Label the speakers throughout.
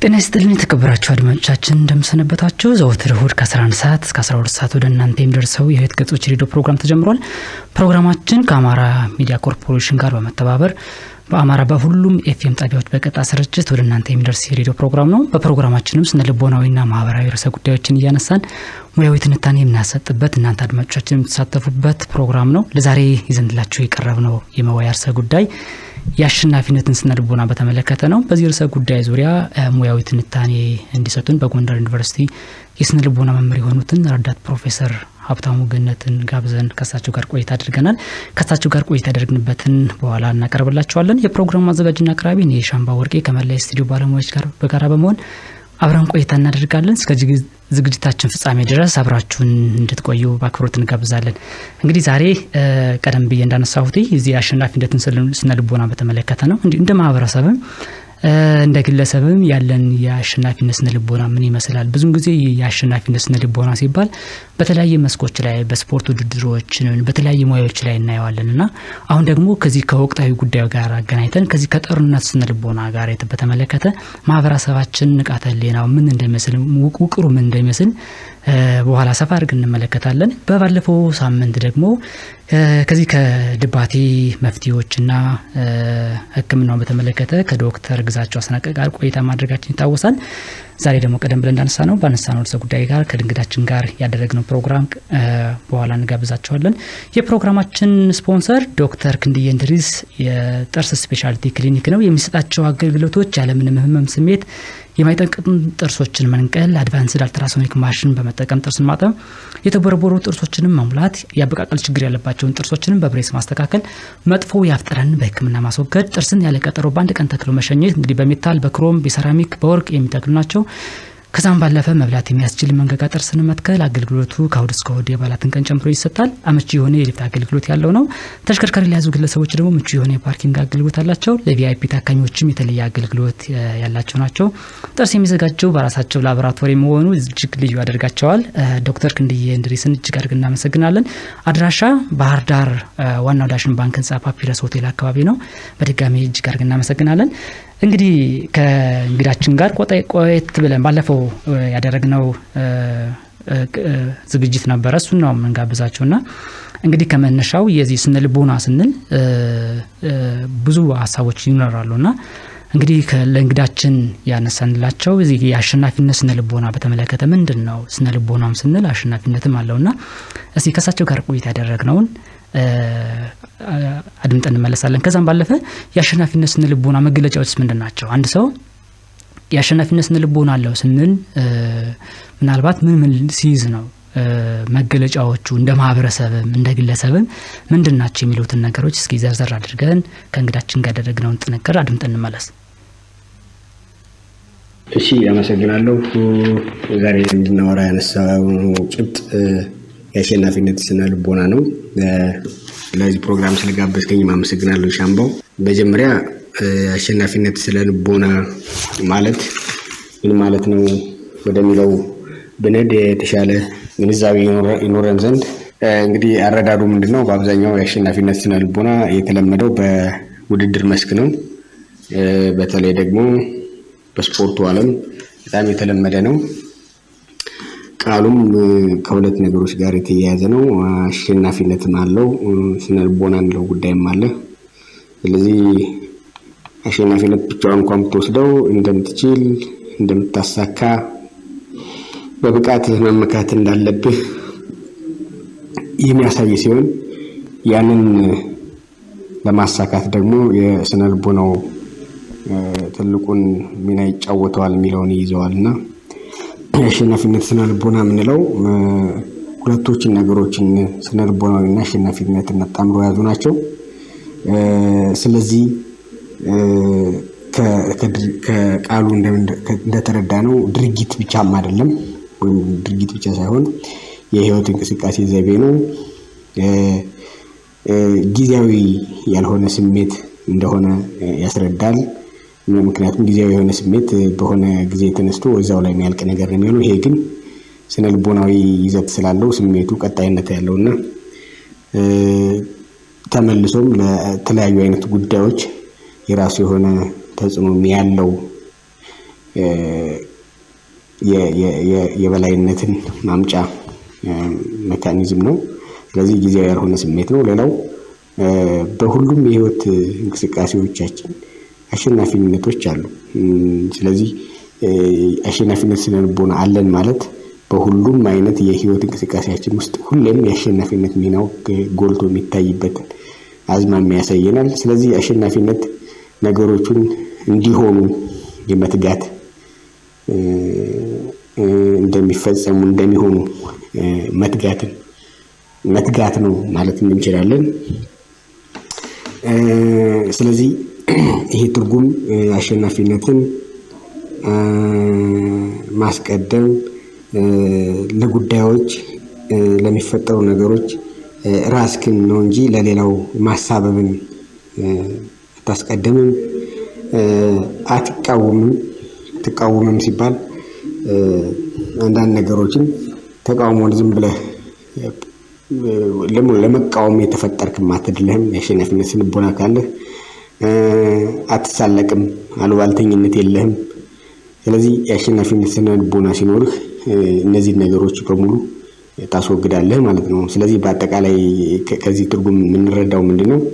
Speaker 1: ጤና ይስጥልን የተከበራችሁ አድማጮቻችን እንደምሰነበታችሁ። ዘወትር እሁድ ከ11 ሰዓት እስከ 12 ሰዓት ወደ እናንተ የሚደርሰው የህይወት ገጾች ሬዲዮ ፕሮግራም ተጀምሯል። ፕሮግራማችን ከአማራ ሚዲያ ኮርፖሬሽን ጋር በመተባበር በአማራ በሁሉም ኤፍኤም ጣቢያዎች በቀጥታ ስርጭት ወደ እናንተ የሚደርስ የሬዲዮ ፕሮግራም ነው። በፕሮግራማችንም ስነ ልቦናዊና ማህበራዊ ርዕሰ ጉዳዮችን እያነሳን ሙያዊ ትንታኔ የምናሰጥበት እናንተ አድማጮቻችን የምትሳተፉበት ፕሮግራም ነው። ለዛሬ ይዘንላችሁ የቀረብነው የመወያ ርዕሰ ጉዳይ የአሸናፊነትን ስነ ልቦና በተመለከተ ነው። በዚህ ርዕሰ ጉዳይ ዙሪያ ሙያዊ ትንታኔ እንዲሰጡን በጎንደር ዩኒቨርሲቲ የስነ ልቦና መምህር የሆኑትን ረዳት ፕሮፌሰር ሀብታሙ ገነትን ጋብዘን ከሳቸው ጋር ቆይታ አድርገናል። ከሳቸው ጋር ቆይታ ያደርግንበትን በኋላ እናቀርብላቸዋለን። የፕሮግራሙ አዘጋጅና አቅራቢ እኔ ሻምባ ወርቄ ከመላ ስቱዲዮ ባለሙያዎች ጋር በጋራ በመሆን አብረን ቆይታ እናደርጋለን። እስከ ዝግጅታችን ፍጻሜ ድረስ አብራችሁን እንድትቆዩ በአክብሮት እንጋብዛለን። እንግዲህ ዛሬ ቀደም ብዬ እንዳነሳሁት እዚህ የአሸናፊነትን ስነ ልቦና በተመለከተ ነው። እንደ ማህበረሰብም እንደ ግለሰብም ያለን የአሸናፊነት ስነ ልቦና ምን ይመስላል? ብዙን ጊዜ የአሸናፊነት ስነ ልቦና ሲባል በተለያየ መስኮች ላይ በስፖርት ውድድሮች፣ በተለያየ ሙያዎች ላይ እናየዋለን እና አሁን ደግሞ ከዚህ ከወቅታዊ ጉዳዩ ጋር አገናኝተን ከዚህ ከጦርነት ስነ ልቦና ጋር በተመለከተ ማህበረሰባችን ንቃተ ህሊናው ምን እንደሚመስል ውቅሩ ምን እንደሚመስል በኋላ ሰፋ አድርገን እንመለከታለን። በባለፈው ሳምንት ደግሞ ከዚህ ከድባቴ መፍትሄዎችና ሕክምናውን በተመለከተ ከዶክተር ግዛቸው አስናቀ ጋር ቆይታ ማድረጋችን ይታወሳል። ዛሬ ደግሞ ቀደም ብለን እንዳነሳ ነው ባነሳ ነው ርዕሰ ጉዳይ ጋር ከድንግዳችን ጋር ያደረግነው ፕሮግራም በኋላ እንጋብዛቸዋለን። የፕሮግራማችን ስፖንሰር ዶክተር ክንድዬ እንድሪስ የጥርስ ስፔሻሊቲ ክሊኒክ ነው። የሚሰጣቸው አገልግሎቶች ያለምንም ህመም ስሜት የማይጠቅም ጥርሶችን መንቀል፣ አድቫንስድ አልትራሶኒክ ማሽን በመጠቀም ጥርስን ማጠብ፣ የተቦረቦሩ ጥርሶችንም መሙላት፣ የአበቃቀል ችግር ያለባቸውን ጥርሶችንም በብሬስ ማስተካከል፣ መጥፎ የአፍጠረን በህክምና ማስወገድ፣ ጥርስን ያለቀጠሮ በአንድ ቀን ተክሎ መሸኘት እንግዲህ በሜታል በክሮም በሴራሚክ በወርቅ የሚተክሉ ናቸው። ከዛም ባለፈ መብላት የሚያስችል መንገጋ ጥርስን መትከል አገልግሎቱ ከእሁድ እስከ እሁድ የበዓላትን ቀን ጨምሮ ይሰጣል። አመቺ የሆነ የሊፍት አገልግሎት ያለው ነው። ተሽከርካሪ ለያዙ ግለሰቦች ደግሞ ምቹ የሆነ የፓርኪንግ አገልግሎት አላቸው። ለቪአይፒ ታካሚዎችም የተለየ አገልግሎት ያላቸው ናቸው። ጥርስ የሚዘጋጀው በራሳቸው ላቦራቶሪ መሆኑ እጅግ ልዩ ያደርጋቸዋል። ዶክተር ክንድዬ እንድሪስን እጅግ አድርገን እናመሰግናለን። አድራሻ ባህር ዳር ዋናው ዳሽን ባንክ ህንጻ ፓፒረስ ሆቴል አካባቢ ነው። በድጋሚ እጅግ አድርገን እናመሰግናለን። እንግዲህ ከእንግዳችን ጋር ቆየት ብለን ባለፈው ያደረግነው ዝግጅት ነበረ። እሱን ነው የምንጋብዛቸው እና እንግዲህ ከመነሻው የዚህ ስነ ልቦና ስንል ብዙ ሀሳቦች ይኖራሉ እና እንግዲህ ለእንግዳችን ያነሳንላቸው እዚህ የአሸናፊነት ስነ ልቦና በተመለከተ ምንድን ነው ስነ ልቦናም ስንል አሸናፊነትም አለው እና እስቲ ከእሳቸው ጋር ቆይታ ያደረግነውን አድምጠን እንመለሳለን። ከዛም ባለፈ የአሸናፊነት ስነ ልቦና መገለጫዎችስ ምንድን ናቸው? አንድ ሰው የአሸናፊነት ስነ ልቦና አለው ስንል ምናልባት ምን ምን ሲይዝ ነው መገለጫዎቹ እንደ ማህበረሰብም እንደ ግለሰብም ምንድን ናቸው የሚሉትን ነገሮች እስኪ ዘርዘር አድርገን ከእንግዳችን ጋር ያደረግነውን ጥንቅር አድምጠን እንመለስ።
Speaker 2: እሺ፣ አመሰግናለሁ። ዛሬ እንድናወራ ያነሳው ጭብጥ የአሸናፊነት ስነ ልቦና ነው። ለዚህ ፕሮግራም ስለጋበዝከኝ አመሰግናለሁ ሻምባው። መጀመሪያ አሸናፊነት ስነ ልቦና ማለት ምን ማለት ነው ወደሚለው ብንሄድ የተሻለ ግንዛቤ ይኖረን ዘንድ እንግዲህ አረዳዱ ምንድን ነው? በአብዛኛው የአሸናፊነት ስነ ልቦና የተለመደው በውድድር መስክ ነው። በተለይ ደግሞ በስፖርቱ ዓለም በጣም የተለመደ ነው። ቃሉም ከሁለት ነገሮች ጋር የተያያዘ ነው። አሸናፊነትም አለው፣ ስነ ልቦና እንለው ጉዳይም አለ። ስለዚህ አሸናፊነት ብቻዋን እንኳን ብትወስደው እንደምትችል፣ እንደምታሳካ፣ በብቃት መመካት እንዳለብህ የሚያሳይ ሲሆን ያንን ለማሳካት ደግሞ የስነ ልቦናው ትልቁን ሚና ይጫወተዋል የሚለውን ይይዘዋል እና የአሸናፊነት ስነ ልቦና የምንለው ሁለቶችን ነገሮችን ስነ ልቦናዊና አሸናፊነትን አጣምሮ የያዙ ናቸው። ስለዚህ ከቃሉ እንደተረዳ ነው ድርጊት ብቻም አይደለም፣ ወይም ድርጊት ብቻ ሳይሆን የህይወት እንቅስቃሴ ዘይቤ ነው። ጊዜያዊ ያልሆነ ስሜት እንደሆነ ያስረዳል። ምክንያቱም ጊዜያዊ የሆነ ስሜት በሆነ ጊዜ ተነስቶ እዛው ላይ የሚያልቅ ነገር ነው የሚሆነው። ይሄ ግን ስነ ልቦናዊ ይዘት ስላለው ስሜቱ ቀጣይነት ያለውና ተመልሶም ለተለያዩ አይነት ጉዳዮች የራሱ የሆነ ተጽዕኖ ያለው የበላይነትን ማምጫ ሜካኒዝም ነው። ስለዚህ ጊዜያዊ ያልሆነ ስሜት ነው። ሌላው በሁሉም የህይወት እንቅስቃሴዎቻችን አሸናፊነቶች አሉ። ስለዚህ አሸናፊነት ስነ ልቦና አለን ማለት በሁሉም አይነት የህይወት እንቅስቃሴያችን ውስጥ ሁሌም የአሸናፊነት ሚናው ጎልቶ የሚታይበት አዝማሚያ ያሳየናል። ስለዚህ አሸናፊነት ነገሮቹን እንዲሆኑ የመትጋት እንደሚፈጸሙ እንደሚሆኑ መትጋትን መትጋት ነው ማለት እንችላለን። ስለዚህ ይሄ ትርጉም አሸናፊነትን ማስቀደም ለጉዳዮች ለሚፈጠሩ ነገሮች ራስክን ነው እንጂ ለሌላው ማሳበብን አታስቀድምም፣ አትቃወምም። ትቃወምም ሲባል አንዳንድ ነገሮችን ተቃውሞን ዝም ብለህ ለመቃወም የተፈጠርክም አትድለህም። የአሸናፊነት ስነልቦና ካለህ አትሳለቅም፣ አሉባልተኝነት የለህም። ስለዚህ የአሸናፊነት ስነልቦና ሲኖርህ እነዚህን ነገሮች በሙሉ ታስወግዳለህ ማለት ነው። ስለዚህ በአጠቃላይ ከዚህ ትርጉም የምንረዳው ምንድን ነው?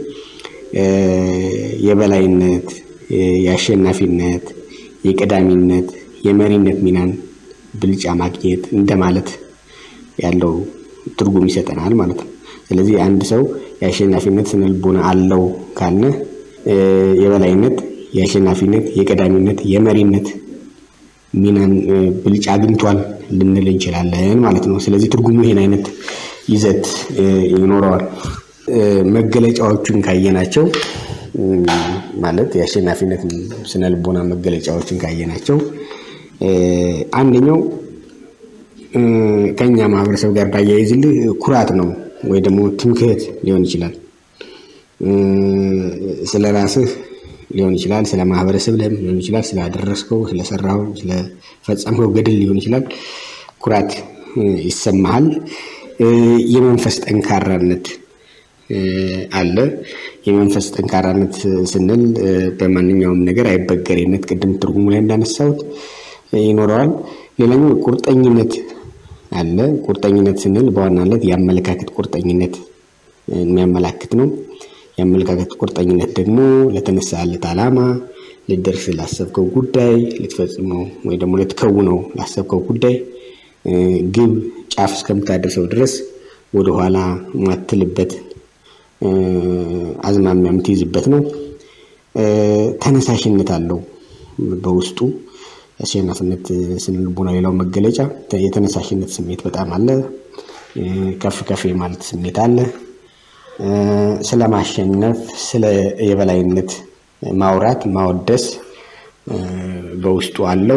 Speaker 2: የበላይነት፣ የአሸናፊነት፣ የቀዳሚነት፣ የመሪነት ሚናን ብልጫ ማግኘት እንደማለት ያለው ትርጉም ይሰጠናል ማለት ነው። ስለዚህ አንድ ሰው የአሸናፊነት ስነልቦና አለው ካልነ የበላይነት፣ የአሸናፊነት፣ የቀዳሚነት፣ የመሪነት ሚናን ብልጫ አግኝቷል ልንል እንችላለን ማለት ነው። ስለዚህ ትርጉሙ ይሄን አይነት ይዘት ይኖረዋል። መገለጫዎቹን ካየናቸው ማለት የአሸናፊነት ስነልቦና መገለጫዎችን ካየናቸው አንደኛው ከኛ ማህበረሰብ ጋር ባያይዝልህ ኩራት ነው ወይ ደግሞ ትምክህት ሊሆን ይችላል። ስለ ራስህ ሊሆን ይችላል፣ ስለ ማህበረሰብ ሊሆን ይችላል፣ ስላደረስከው፣ ስለሰራው፣ ስለፈጸምከው ገድል ሊሆን ይችላል። ኩራት ይሰማሃል። የመንፈስ ጠንካራነት አለ። የመንፈስ ጠንካራነት ስንል በማንኛውም ነገር አይበገሬነት፣ ቅድም ትርጉሙ ላይ እንዳነሳሁት ይኖረዋል። ሌላኛው ቁርጠኝነት አለ። ቁርጠኝነት ስንል በዋናነት የአመለካከት ቁርጠኝነት የሚያመላክት ነው። የአመለካከት ቁርጠኝነት ደግሞ ለተነሳለት ዓላማ፣ ልደርስ ላሰብከው ጉዳይ፣ ልትፈጽመው ወይ ደግሞ ልትከውነው ላሰብከው ጉዳይ ግብ ጫፍ እስከምታደርሰው ድረስ ወደኋላ ማትልበት አዝማሚያ የምትይዝበት ነው። ተነሳሽነት አለው በውስጡ አሸናፊነት ስነልቦና ሌላው መገለጫ የተነሳሽነት ስሜት በጣም አለ። ከፍ ከፍ የማለት ስሜት አለ። ስለ ማሸነፍ፣ ስለ የበላይነት ማውራት፣ ማወደስ በውስጡ አለው።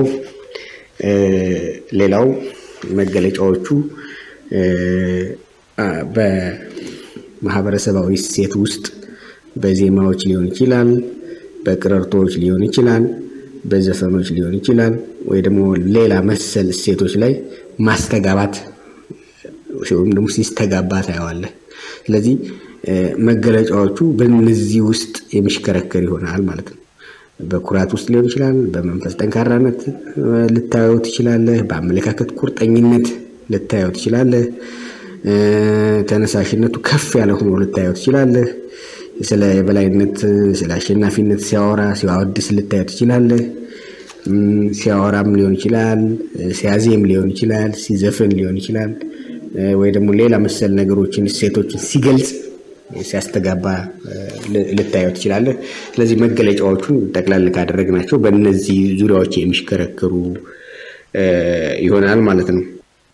Speaker 2: ሌላው መገለጫዎቹ በማህበረሰባዊ እሴት ውስጥ በዜማዎች ሊሆን ይችላል፣ በቅረርቶዎች ሊሆን ይችላል፣ በዘፈኖች ሊሆን ይችላል፣ ወይ ደግሞ ሌላ መሰል እሴቶች ላይ ማስተጋባት ወይም ደግሞ ሲስተጋባ ታየዋለህ። ስለዚህ መገለጫዎቹ በእነዚህ ውስጥ የሚሽከረከር ይሆናል ማለት ነው። በኩራት ውስጥ ሊሆን ይችላል። በመንፈስ ጠንካራነት ልታየው ትችላለህ። በአመለካከት ቁርጠኝነት ልታየው ትችላለህ። ተነሳሽነቱ ከፍ ያለ ሆኖ ልታየው ትችላለህ። ስለ የበላይነት ስለ አሸናፊነት ሲያወራ ሲያወድስ ልታየው ትችላለህ። ሲያወራም ሊሆን ይችላል፣ ሲያዜም ሊሆን ይችላል፣ ሲዘፍን ሊሆን ይችላል፣ ወይ ደግሞ ሌላ መሰል ነገሮችን እሴቶችን ሲገልጽ ሲያስተጋባ ልታየው ትችላለህ። ስለዚህ መገለጫዎቹን ጠቅላላ ካደረግናቸው በእነዚህ ዙሪያዎች የሚሽከረከሩ ይሆናል ማለት ነው።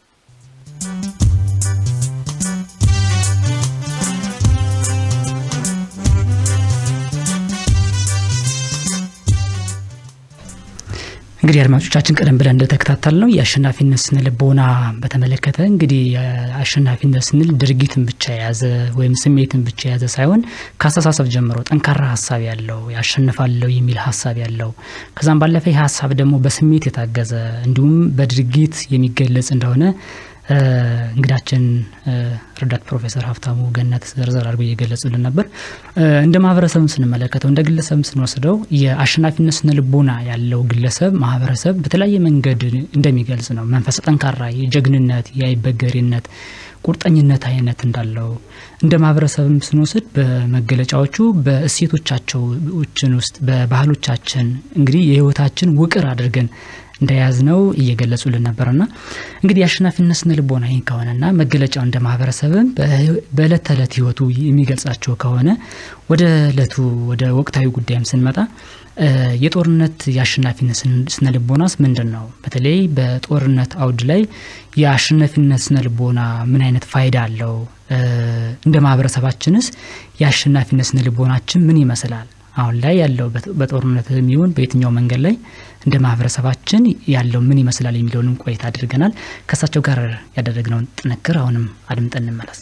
Speaker 1: እንግዲህ አድማጮቻችን ቀደም ብለን እንደተከታተል ነው የአሸናፊነት ስነ ልቦና በተመለከተ እንግዲህ አሸናፊነት ስንል ድርጊትን ብቻ የያዘ ወይም ስሜትን ብቻ የያዘ ሳይሆን ከአስተሳሰብ ጀምሮ ጠንካራ ሀሳብ ያለው ያሸንፋለሁ የሚል ሀሳብ ያለው ከዛም ባለፈ ይህ ሀሳብ ደግሞ በስሜት የታገዘ እንዲሁም በድርጊት የሚገለጽ እንደሆነ እንግዳችን ረዳት ፕሮፌሰር ሀብታሙ ገነት ዘርዘር አድርጎ እየገለጹልን ነበር። እንደ ማህበረሰብም ስንመለከተው እንደ ግለሰብም ስንወስደው የአሸናፊነት ስነ ልቦና ያለው ግለሰብ ማህበረሰብ በተለያየ መንገድ እንደሚገልጽ ነው። መንፈሰ ጠንካራ፣ የጀግንነት፣ የአይበገሬነት ቁርጠኝነት አይነት እንዳለው እንደ ማህበረሰብም ስንወስድ በመገለጫዎቹ በእሴቶቻቸውን ውስጥ በባህሎቻችን እንግዲህ የህይወታችን ውቅር አድርገን እንደያዝነው እየገለጹልን ነበርና እንግዲህ የአሸናፊነት ስነ ልቦና ይህን ከሆነና መገለጫው እንደ ማህበረሰብም በእለት ተዕለት ህይወቱ የሚገልጻቸው ከሆነ ወደ እለቱ ወደ ወቅታዊ ጉዳይም ስንመጣ የጦርነት የአሸናፊነት ስነ ልቦናስ ምንድን ነው? በተለይ በጦርነት አውድ ላይ የአሸናፊነት ስነ ልቦና ምን አይነት ፋይዳ አለው? እንደ ማህበረሰባችንስ የአሸናፊነት ስነ ልቦናችን ምን ይመስላል? አሁን ላይ ያለው በጦርነት የሚሆን በየትኛው መንገድ ላይ እንደ ማህበረሰባችን ያለው ምን ይመስላል የሚለውንም ቆይታ አድርገናል። ከእሳቸው ጋር ያደረግነውን ጥንክር አሁንም አድምጠን እንመለስ።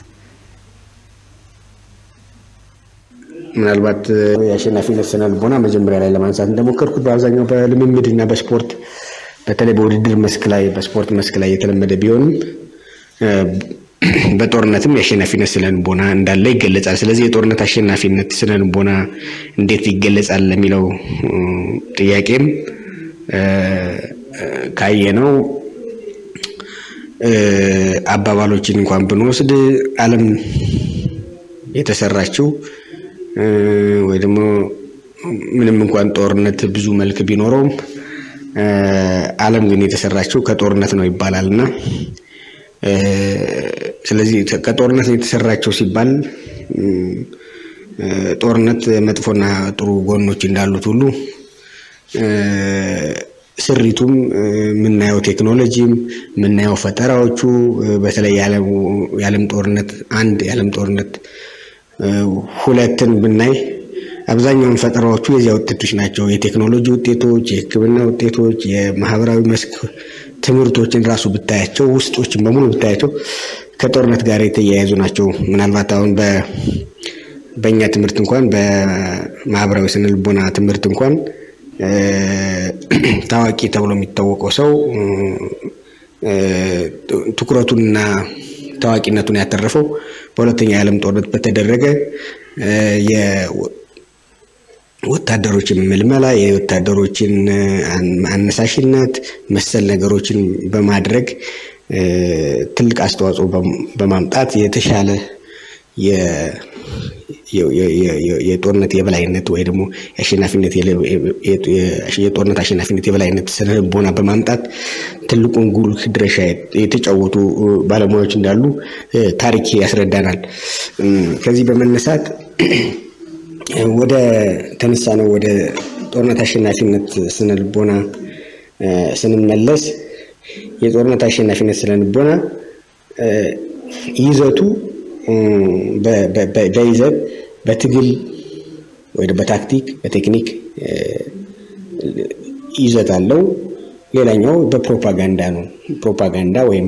Speaker 2: ምናልባት የአሸናፊነት ስነ ልቦና መጀመሪያ ላይ ለማንሳት እንደሞከርኩት በአብዛኛው በልምምድ እና በስፖርት በተለይ በውድድር መስክ ላይ በስፖርት መስክ ላይ የተለመደ ቢሆንም በጦርነትም የአሸናፊነት ስነ ልቦና እንዳለ ይገለጻል። ስለዚህ የጦርነት አሸናፊነት ስነ ልቦና እንዴት ይገለጻል ለሚለው ጥያቄም ካየነው አባባሎችን እንኳን ብንወስድ ዓለም የተሰራችው ወይ ደግሞ ምንም እንኳን ጦርነት ብዙ መልክ ቢኖረውም ዓለም ግን የተሰራችው ከጦርነት ነው ይባላል እና ስለዚህ ከጦርነት የተሰራቸው ሲባል ጦርነት መጥፎና ጥሩ ጎኖች እንዳሉት ሁሉ ስሪቱም የምናየው ቴክኖሎጂም የምናየው ፈጠራዎቹ በተለይ የዓለም ጦርነት አንድ የዓለም ጦርነት ሁለትን ብናይ አብዛኛውን ፈጠራዎቹ የዚያ ውጤቶች ናቸው። የቴክኖሎጂ ውጤቶች፣ የሕክምና ውጤቶች፣ የማህበራዊ መስክ ትምህርቶችን ራሱ ብታያቸው ውስጦችን በሙሉ ብታያቸው ከጦርነት ጋር የተያያዙ ናቸው። ምናልባት አሁን በእኛ ትምህርት እንኳን በማህበራዊ ስነልቦና ትምህርት እንኳን ታዋቂ ተብሎ የሚታወቀው ሰው ትኩረቱንና ታዋቂነቱን ያተረፈው በሁለተኛ የዓለም ጦርነት በተደረገ ወታደሮችን ምልመላ የወታደሮችን አነሳሽነት መሰል ነገሮችን በማድረግ ትልቅ አስተዋጽኦ በማምጣት የተሻለ የጦርነት የበላይነት ወይ ደግሞ የአሸናፊነት የጦርነት አሸናፊነት የበላይነት ስነ ልቦና በማምጣት ትልቁን ጉልህ ድርሻ የተጫወቱ ባለሙያዎች እንዳሉ ታሪክ ያስረዳናል። ከዚህ በመነሳት ወደ ተነሳ ነው ወደ ጦርነት አሸናፊነት ስነ ልቦና ስንመለስ የጦርነት አሸናፊነት ስነ ልቦና ይዘቱ በይዘት በትግል ወይ በታክቲክ በቴክኒክ ይዘት አለው። ሌላኛው በፕሮፓጋንዳ ነው። ፕሮፓጋንዳ ወይም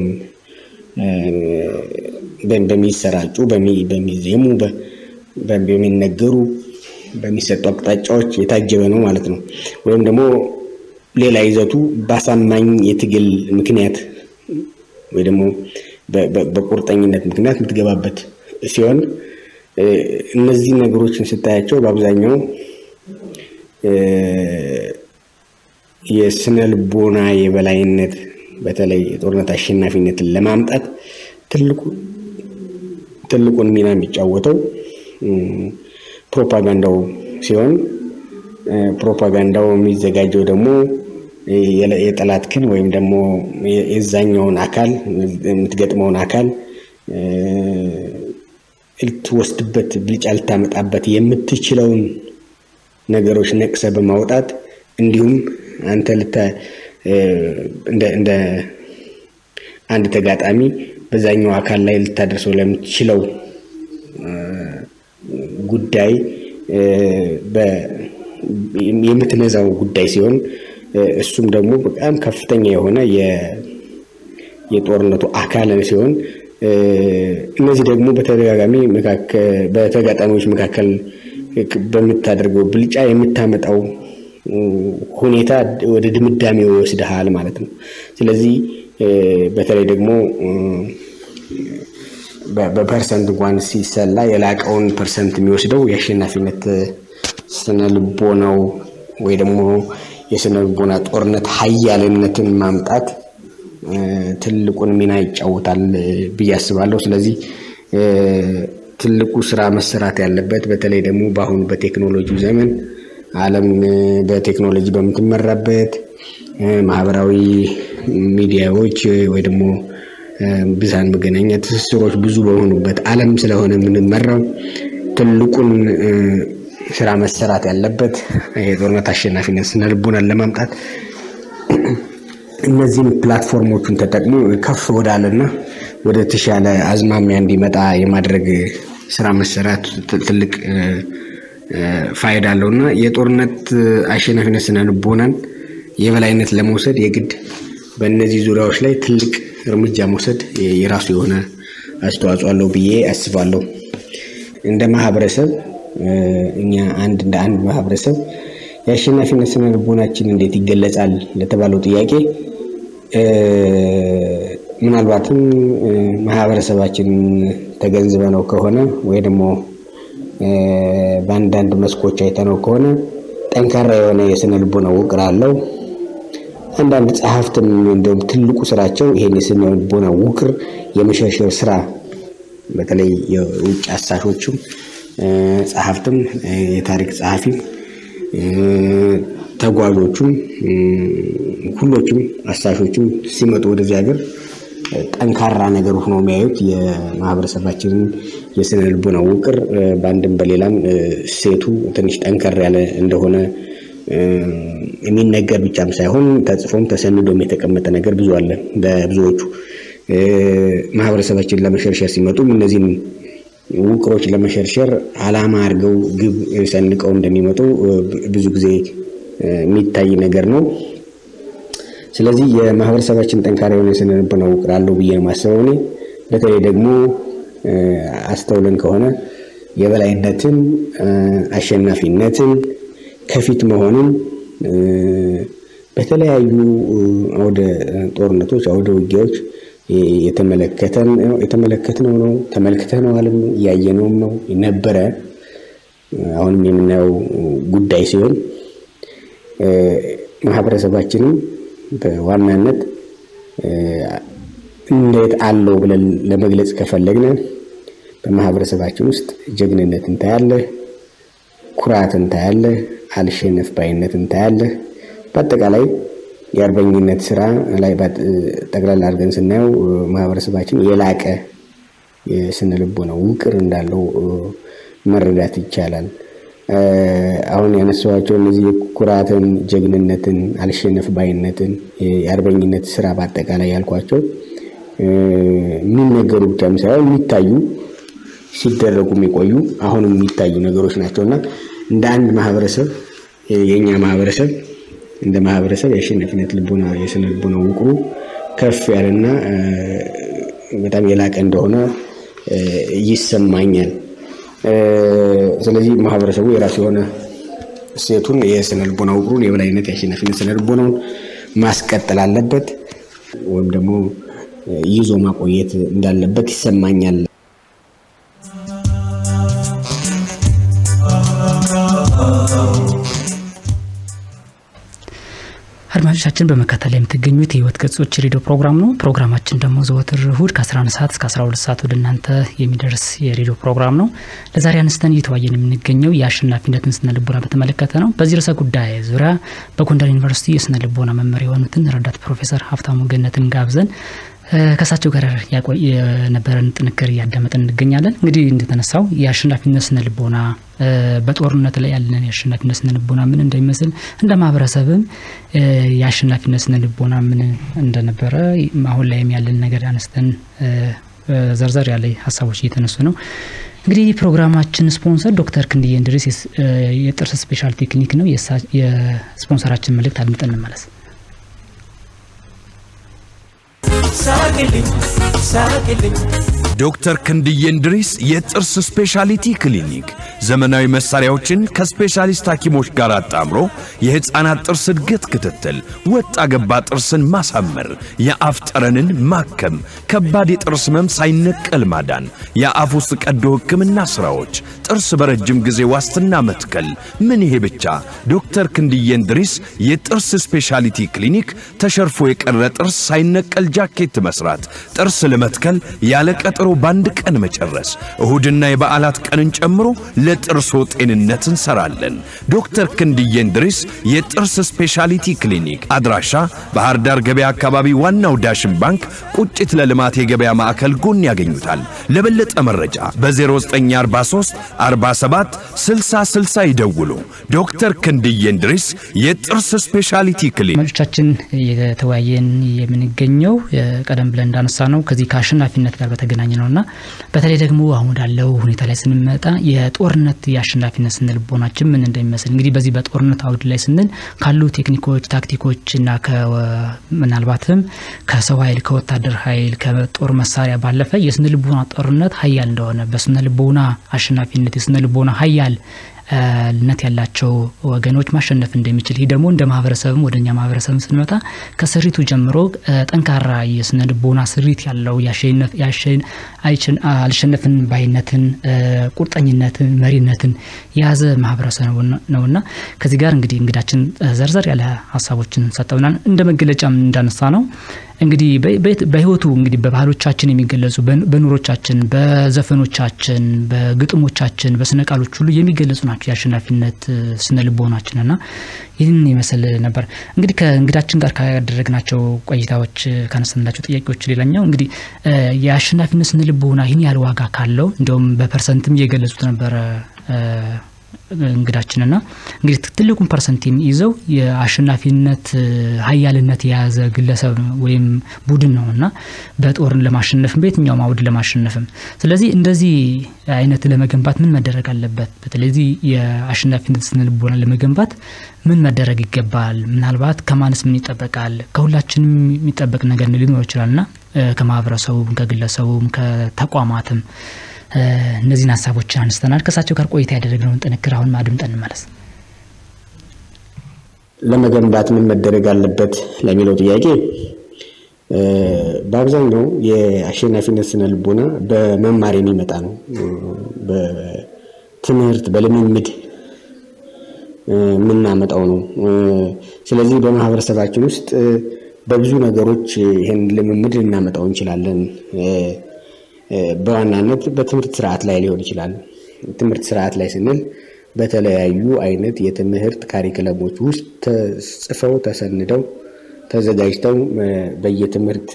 Speaker 2: በሚሰራጩ በሚዜሙ በሚነገሩ በሚሰጡ አቅጣጫዎች የታጀበ ነው ማለት ነው። ወይም ደግሞ ሌላ ይዘቱ በአሳማኝ የትግል ምክንያት ወይ ደግሞ በቁርጠኝነት ምክንያት የምትገባበት ሲሆን እነዚህ ነገሮችን ስታያቸው በአብዛኛው የስነ ልቦና የበላይነት በተለይ የጦርነት አሸናፊነትን ለማምጣት ትልቁን ሚና የሚጫወተው ፕሮፓጋንዳው ሲሆን ፕሮፓጋንዳው የሚዘጋጀው ደግሞ የጠላትክን ወይም ደግሞ የዛኛውን አካል የምትገጥመውን አካል ልትወስድበት ብልጫ ልታመጣበት የምትችለውን ነገሮች ነቅሰ በማውጣት እንዲሁም አንተ እንደ አንድ ተጋጣሚ በዛኛው አካል ላይ ልታደርሰው ለምትችለው ጉዳይ የምትነዛው ጉዳይ ሲሆን እሱም ደግሞ በጣም ከፍተኛ የሆነ የጦርነቱ አካል ሲሆን እነዚህ ደግሞ በተደጋጋሚ በተጋጣሚዎች መካከል በምታደርገው ብልጫ የምታመጣው ሁኔታ ወደ ድምዳሜ ይወስድሃል ማለት ነው። ስለዚህ በተለይ ደግሞ በፐርሰንት እንኳን ሲሰላ የላቀውን ፐርሰንት የሚወስደው የአሸናፊነት ስነ ልቦናው ወይ ደግሞ የስነ ልቦና ጦርነት ሀያልነትን ማምጣት ትልቁን ሚና ይጫወታል ብዬ አስባለሁ። ስለዚህ ትልቁ ስራ መሰራት ያለበት በተለይ ደግሞ በአሁኑ በቴክኖሎጂ ዘመን ዓለም በቴክኖሎጂ በምትመራበት ማህበራዊ ሚዲያዎች ወይ ደግሞ ብዙሃን መገናኛ ትስስሮች ብዙ በሆኑበት ዓለም ስለሆነ የምንመራው ትልቁን ስራ መሰራት ያለበት የጦርነት አሸናፊነት ስነ ልቦናን ለማምጣት እነዚህም ፕላትፎርሞቹን ተጠቅሞ ከፍ ወዳለና ወደ ተሻለ አዝማሚያ እንዲመጣ የማድረግ ስራ መሰራት ትልቅ ፋይዳ አለው እና የጦርነት አሸናፊነት ስነ ልቦናን የበላይነት ለመውሰድ የግድ በእነዚህ ዙሪያዎች ላይ ትልቅ እርምጃ መውሰድ የራሱ የሆነ አስተዋጽኦ አለው ብዬ አስባለሁ። እንደ ማህበረሰብ እኛ አንድ እንደ አንድ ማህበረሰብ የአሸናፊነት ስነ ልቦናችን እንዴት ይገለጻል ለተባለው ጥያቄ ምናልባትም ማህበረሰባችንን ተገንዝበነው ከሆነ ወይ ደግሞ በአንዳንድ መስኮች አይተነው ከሆነ ጠንካራ የሆነ የስነ ልቦና ውቅር አለው። አንዳንድ ጸሐፍትም እንደውም ትልቁ ስራቸው ይሄን የስነ ልቦና ውቅር የመሸርሸር ስራ በተለይ የውጭ አሳሾችም ጸሐፍትም የታሪክ ጸሐፊም ተጓዦቹም ሁሎችም አሳሾችም ሲመጡ ወደዚህ ሀገር ጠንካራ ነገር ሆኖ የሚያዩት የማህበረሰባችንን የስነ ልቦና ውቅር በአንድም በሌላም ሴቱ ትንሽ ጠንከር ያለ እንደሆነ የሚነገር ብቻም ሳይሆን ተጽፎም ተሰንዶም የተቀመጠ ነገር ብዙ አለ። በብዙዎቹ ማህበረሰባችን ለመሸርሸር ሲመጡም እነዚህን ውቅሮች ለመሸርሸር ዓላማ አድርገው ግብ ሰንቀው እንደሚመጡ ብዙ ጊዜ የሚታይ ነገር ነው። ስለዚህ የማህበረሰባችን ጠንካራ የሆነ የስነ ልቦና ውቅር አለው ብዬ ነው የማስበው እኔ። በተለይ ደግሞ አስተውለን ከሆነ የበላይነትን፣ አሸናፊነትን፣ ከፊት መሆንን በተለያዩ አውደ ጦርነቶች፣ አውደ ውጊያዎች የተመለከትነው ነው፣ ተመልክተነዋልም እያየነውም ነው ነበረ። አሁንም የምናየው ጉዳይ ሲሆን ማህበረሰባችንም በዋናነት እንዴት አለው ብለን ለመግለጽ ከፈለግን በማህበረሰባችን ውስጥ ጀግንነት እንታያለህ፣ ኩራት እንታያለህ፣ አልሸነፍ ባይነት እንታያለህ። በአጠቃላይ የአርበኝነት ስራ ላይ ጠቅላላ አድርገን ስናየው ማህበረሰባችን የላቀ የስነ ልቦና ውቅር እንዳለው መረዳት ይቻላል። አሁን ያነሳኋቸው እነዚህ ኩራትን፣ ጀግንነትን፣ አልሸነፍ ባይነትን የአርበኝነት ስራ በአጠቃላይ ያልኳቸው የሚነገሩ ብቻም ሳይሆን የሚታዩ ሲደረጉ የሚቆዩ አሁንም የሚታዩ ነገሮች ናቸው እና እንደ አንድ ማህበረሰብ የእኛ ማህበረሰብ እንደ ማህበረሰብ የአሸናፊነት ልቦና የስነ ልቦና ውቅሩ ከፍ ያለና በጣም የላቀ እንደሆነ ይሰማኛል። ስለዚህ ማህበረሰቡ የራሱ የሆነ እሴቱን የስነ ልቦና ውቅሩን የበላይነት የአሸናፊነት ስነ ልቦናውን ማስቀጠል አለበት ወይም ደግሞ ይዞ ማቆየት እንዳለበት ይሰማኛል።
Speaker 1: አድማጮቻችን በመከታተል የምትገኙት የህይወት ገጾች ሬዲዮ ፕሮግራም ነው። ፕሮግራማችን ደግሞ ዘወትር እሁድ ከ11 ሰዓት እስከ 12 ሰዓት ወደ እናንተ የሚደርስ የሬዲዮ ፕሮግራም ነው። ለዛሬ አነስተን እየተዋየን የምንገኘው የአሸናፊነትን ስነ ልቦና በተመለከተ ነው። በዚህ ርዕሰ ጉዳይ ዙሪያ በጎንደር ዩኒቨርሲቲ የስነ ልቦና መመሪያ የሆኑትን ረዳት ፕሮፌሰር ሀብታሙ ገነትን ጋብዘን ከእሳቸው ጋር የነበረን ጥንክር እያዳመጥን እንገኛለን። እንግዲህ እንደተነሳው የአሸናፊነት ስነ ልቦና በጦርነት ላይ ያለን የአሸናፊነት ስነ ልቦና ምን እንደሚመስል እንደ ማህበረሰብም የአሸናፊነት ስነ ልቦና ምን እንደነበረ አሁን ላይም ያለን ነገር አነስተን ዘርዘር ያለ ሀሳቦች እየተነሱ ነው። እንግዲህ ፕሮግራማችን ስፖንሰር ዶክተር ክንድዬ እንድሪስ የጥርስ ስፔሻልቲ ክሊኒክ ነው። የስፖንሰራችን መልእክት አድምጠን እንመለስ።
Speaker 3: ሳቅልኝ ሳቅልኝ ዶክተር ክንድዬ እንድሪስ የጥርስ ስፔሻሊቲ ክሊኒክ ዘመናዊ መሳሪያዎችን ከስፔሻሊስት ሐኪሞች ጋር አጣምሮ የሕፃናት ጥርስ እድገት ክትትል፣ ወጣ ገባ ጥርስን ማሳመር፣ የአፍ ጠረንን ማከም፣ ከባድ የጥርስ ህመም ሳይነቀል ማዳን፣ የአፍ ውስጥ ቀዶ ሕክምና ሥራዎች፣ ጥርስ በረጅም ጊዜ ዋስትና መትከል። ምን ይሄ ብቻ! ዶክተር ክንድዬ እንድሪስ የጥርስ ስፔሻሊቲ ክሊኒክ ተሸርፎ የቀረ ጥርስ ሳይነቀል ጃኬት መስራት፣ ጥርስ ለመትከል ያለ ቀጠሮ በአንድ ቀን መጨረስ፣ እሁድና የበዓላት ቀንን ጨምሮ ለጥርሶ ጤንነት እንሰራለን። ዶክተር ክንድዬ እንድሪስ የጥርስ ስፔሻሊቲ ክሊኒክ አድራሻ ባህር ዳር ገበያ አካባቢ ዋናው ዳሽን ባንክ ቁጭት ለልማት የገበያ ማዕከል ጎን ያገኙታል። ለበለጠ መረጃ በ0943 47 60 60 ይደውሉ። ዶክተር ክንድዬ እንድሪስ የጥርስ ስፔሻሊቲ ክሊኒክ።
Speaker 1: ተመልካቾቻችን የተወያየን የምንገኘው ቀደም ብለን እንዳነሳ ነው ከዚህ ከአሸናፊነት ጋር በተገናኘ ነው እና በተለይ ደግሞ አሁን ወዳለው ሁኔታ ላይ ስንመጣ የጦርነት የአሸናፊነት ስነ ልቦናችን ምን እንደሚመስል እንግዲህ በዚህ በጦርነት አውድ ላይ ስንል ካሉ ቴክኒኮች፣ ታክቲኮች እና ምናልባትም ከሰው ኃይል ከወታደር ኃይል ከጦር መሳሪያ ባለፈ የስነ ልቦና ጦርነት ሀያል እንደሆነ በስነ ልቦና አሸናፊነት የስነ ልቦና ሀያል ነት ያላቸው ወገኖች ማሸነፍ እንደሚችል ይህ ደግሞ እንደ ማህበረሰብም ወደኛ ማህበረሰብ ስንመጣ ከስሪቱ ጀምሮ ጠንካራ የስነ ልቦና ስሪት ያለው አልሸነፍን ባይነትን፣ ቁርጠኝነትን፣ መሪነትን የያዘ ማህበረሰብ ነውና ከዚህ ጋር እንግዲህ እንግዳችን ዘርዘር ያለ ሀሳቦችን ሰጠውናል። እንደ መገለጫም እንዳነሳ ነው እንግዲህ በህይወቱ እንግዲህ በባህሎቻችን የሚገለጹ በኑሮቻችን፣ በዘፈኖቻችን፣ በግጥሞቻችን፣ በስነ ቃሎች ሁሉ የሚገለጹ ናቸው የአሸናፊነት ስነ ልቦናችን እና ይህን ይመስል ነበር። እንግዲህ ከእንግዳችን ጋር ካደረግናቸው ቆይታዎች ካነሳንላቸው ጥያቄዎች ሌላኛው እንግዲህ የአሸናፊነት ስነ ልቦና ይህን ያህል ዋጋ ካለው እንዲሁም በፐርሰንትም እየገለጹት ነበረ እንግዳችንና እንግዲህ ትልቁን ፐርሰንት የሚይዘው የአሸናፊነት ሀያልነት የያዘ ግለሰብ ወይም ቡድን ነው እና በጦርን ለማሸነፍም በየትኛውም አውድ ለማሸነፍም። ስለዚህ እንደዚህ አይነት ለመገንባት ምን መደረግ አለበት? በተለይ የአሸናፊነት ስነ ልቦና ለመገንባት ምን መደረግ ይገባል? ምናልባት ከማንስ ምን ይጠበቃል? ከሁላችንም የሚጠበቅ ነገር ሊኖር ይችላል እና ከማህበረሰቡም፣ ከግለሰቡም፣ ከተቋማትም እነዚህን ሀሳቦችን አንስተናል። ከእሳቸው ጋር ቆይታ ያደረግነውን ጥንክር አሁን አድምጠን እንመለስ።
Speaker 2: ለመገንባት ምን መደረግ አለበት ለሚለው ጥያቄ በአብዛኛው የአሸናፊነት ስነ ልቦና በመማር የሚመጣ ነው። በትምህርት በልምምድ የምናመጣው ነው። ስለዚህ በማህበረሰባችን ውስጥ በብዙ ነገሮች ይህን ልምምድ ልናመጣው እንችላለን። በዋናነት በትምህርት ስርዓት ላይ ሊሆን ይችላል። ትምህርት ስርዓት ላይ ስንል በተለያዩ አይነት የትምህርት ካሪክለሞች ውስጥ ተጽፈው ተሰንደው ተዘጋጅተው በየትምህርት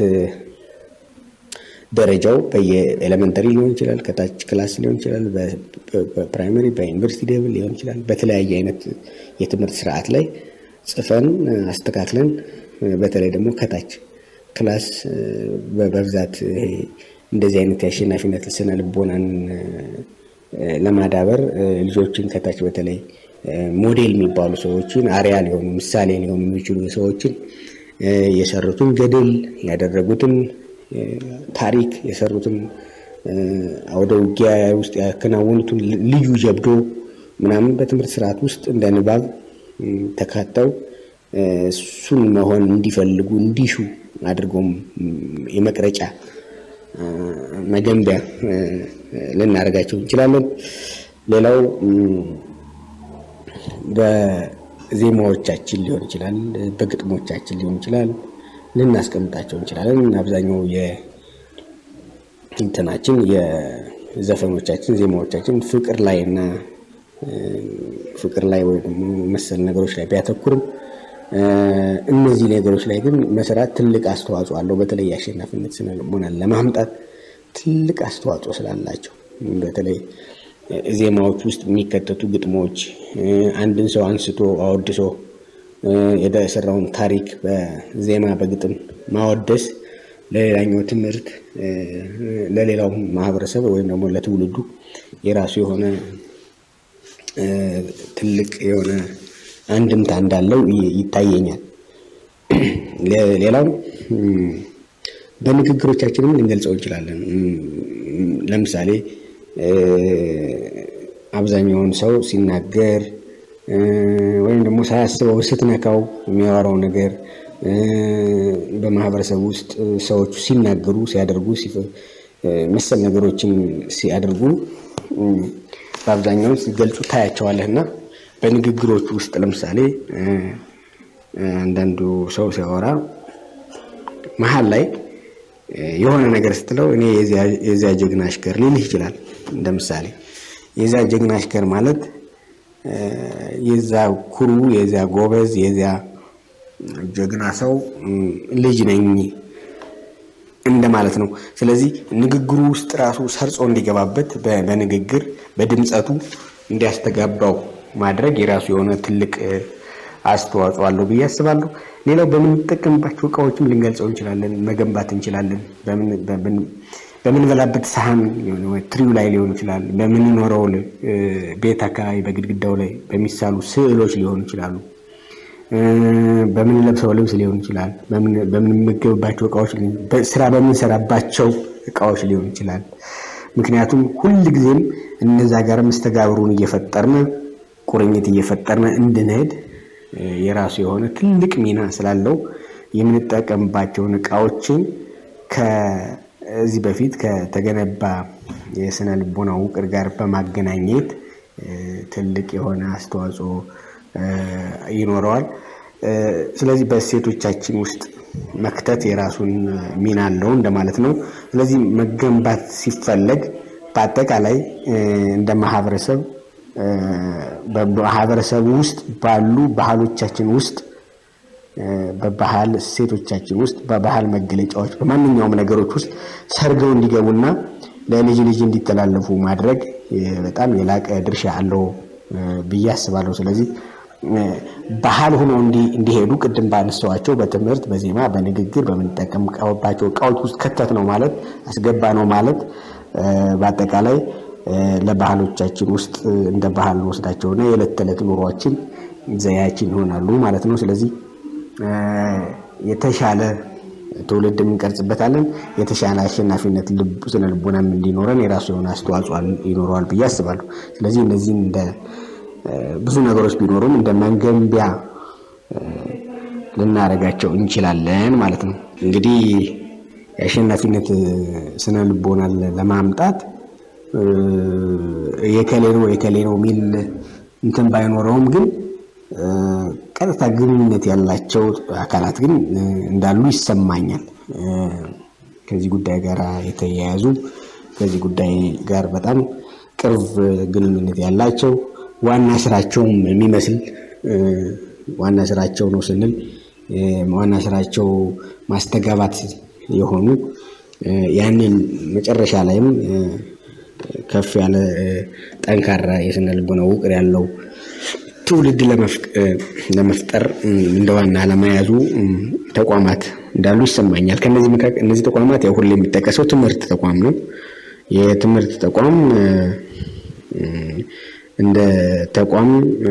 Speaker 2: ደረጃው በየኤሌመንተሪ ሊሆን ይችላል፣ ከታች ክላስ ሊሆን ይችላል፣ በፕራይመሪ በዩኒቨርሲቲ ሌቭል ሊሆን ይችላል። በተለያየ አይነት የትምህርት ስርዓት ላይ ጽፈን አስተካክለን በተለይ ደግሞ ከታች ክላስ በብዛት እንደዚህ አይነት የአሸናፊነት ስነ ልቦናን ለማዳበር ልጆችን ከታች በተለይ ሞዴል የሚባሉ ሰዎችን አሪያ ሊሆኑ ምሳሌ ሊሆኑ የሚችሉ ሰዎችን የሰሩትን ገድል ያደረጉትን ታሪክ የሰሩትን አውደ ውጊያ ውስጥ ያከናወኑትን ልዩ ጀብዶ ምናምን በትምህርት ስርዓት ውስጥ እንደ ንባብ ተካተው እሱን መሆን እንዲፈልጉ እንዲሹ አድርጎም የመቅረጫ መገንቢያ ልናደርጋቸው እንችላለን። ሌላው በዜማዎቻችን ሊሆን ይችላል፣ በግጥሞቻችን ሊሆን ይችላል ልናስቀምጣቸው እንችላለን። አብዛኛው የእንትናችን የዘፈኖቻችን ዜማዎቻችን ፍቅር ላይ እና ፍቅር ላይ ወይ ደግሞ መሰል ነገሮች ላይ ቢያተኩርም እነዚህ ነገሮች ላይ ግን መስራት ትልቅ አስተዋጽኦ አለው። በተለይ የአሸናፊነት ስነ ልቦናን ለማምጣት ትልቅ አስተዋጽኦ ስላላቸው በተለይ ዜማዎች ውስጥ የሚከተቱ ግጥሞች አንድን ሰው አንስቶ አወድሶ የሰራውን ታሪክ በዜማ በግጥም ማወደስ ለሌላኛው ትምህርት ለሌላው ማህበረሰብ ወይም ደግሞ ለትውልዱ የራሱ የሆነ ትልቅ የሆነ አንድምታ እንዳለው ይታየኛል። ሌላው በንግግሮቻችንም ልንገልጸው እንችላለን። ለምሳሌ አብዛኛውን ሰው ሲናገር ወይም ደግሞ ሳያስበው ስትነካው የሚያወራው ነገር በማህበረሰብ ውስጥ ሰዎቹ ሲናገሩ፣ ሲያደርጉ መሰል ነገሮችን ሲያደርጉ በአብዛኛው ሲገልጹ ታያቸዋለህ እና በንግግሮች ውስጥ ለምሳሌ አንዳንዱ ሰው ሲያወራ መሀል ላይ የሆነ ነገር ስትለው እኔ የዚያ ጀግና አሽከር ሊልህ ይችላል። እንደ ምሳሌ የዚያ ጀግና አሽከር ማለት የዛ ኩሩ፣ የዚያ ጎበዝ፣ የዚያ ጀግና ሰው ልጅ ነኝ እንደማለት ነው። ስለዚህ ንግግሩ ውስጥ ራሱ ሰርጾ እንዲገባበት በንግግር በድምፀቱ እንዲያስተጋባው ማድረግ የራሱ የሆነ ትልቅ አስተዋጽኦ አለው ብዬ አስባለሁ። ሌላው በምንጠቀምባቸው እቃዎችም ልንገልጸው እንችላለን፣ መገንባት እንችላለን። በምንበላበት ሳህን ትሪው ላይ ሊሆን ይችላል። በምንኖረው ቤት አካባቢ በግድግዳው ላይ በሚሳሉ ስዕሎች ሊሆኑ ይችላሉ። በምንለብሰው ልብስ ሊሆን ይችላል። በምንመገብባቸው እቃዎች፣ ስራ በምንሰራባቸው እቃዎች ሊሆን ይችላል። ምክንያቱም ሁል ጊዜም እነዛ ጋር መስተጋብሩን እየፈጠርን ቁርኝት እየፈጠርን እንድንሄድ የራሱ የሆነ ትልቅ ሚና ስላለው የምንጠቀምባቸውን እቃዎችን ከዚህ በፊት ከተገነባ የስነ ልቦና ውቅር ጋር በማገናኘት ትልቅ የሆነ አስተዋጽኦ ይኖረዋል። ስለዚህ በእሴቶቻችን ውስጥ መክተት የራሱን ሚና አለው እንደማለት ነው። ስለዚህ መገንባት ሲፈለግ በአጠቃላይ እንደ ማህበረሰብ በማህበረሰቡ ውስጥ ባሉ ባህሎቻችን ውስጥ በባህል እሴቶቻችን ውስጥ በባህል መገለጫዎች በማንኛውም ነገሮች ውስጥ ሰርገው እንዲገቡና ለልጅ ልጅ እንዲተላለፉ ማድረግ በጣም የላቀ ድርሻ አለው ብዬ አስባለሁ። ስለዚህ ባህል ሆኖ እንዲሄዱ ቅድም ባነሳዋቸው በትምህርት፣ በዜማ፣ በንግግር በምንጠቀምባቸው እቃዎች ውስጥ ከተት ነው ማለት አስገባ ነው ማለት በአጠቃላይ ለባህሎቻችን ውስጥ እንደ ባህል ወስዳቸውና የዕለት ተዕለት ኑሯችን ዘያችን ይሆናሉ ማለት ነው። ስለዚህ የተሻለ ትውልድ የምንቀርጽበታለን። የተሻለ አሸናፊነት ስነ ልቦናም እንዲኖረን የራሱ የሆነ አስተዋጽኦ ይኖረዋል ብዬ አስባለሁ። ስለዚህ እነዚህም እንደ ብዙ ነገሮች ቢኖሩም እንደ መገንቢያ ልናደርጋቸው እንችላለን ማለት ነው። እንግዲህ የአሸናፊነት ስነ ልቦናን ለማምጣት የከሌ ነው የከሌ ነው የሚል እንትን ባይኖረውም ግን ቀጥታ ግንኙነት ያላቸው አካላት ግን እንዳሉ ይሰማኛል። ከዚህ ጉዳይ ጋር የተያያዙ ከዚህ ጉዳይ ጋር በጣም ቅርብ ግንኙነት ያላቸው ዋና ስራቸውም የሚመስል ዋና ስራቸው ነው ስንል ዋና ስራቸው ማስተጋባት የሆኑ ያንን መጨረሻ ላይም ከፍ ያለ ጠንካራ የስነ ልቦና ውቅር ያለው ትውልድ ለመፍጠር እንደ ዋና ለመያዙ ተቋማት እንዳሉ ይሰማኛል። ከነዚህ መካከል እነዚህ ተቋማት ያው ሁሌ የሚጠቀሰው ትምህርት ተቋም ነው። የትምህርት ተቋም እንደ ተቋም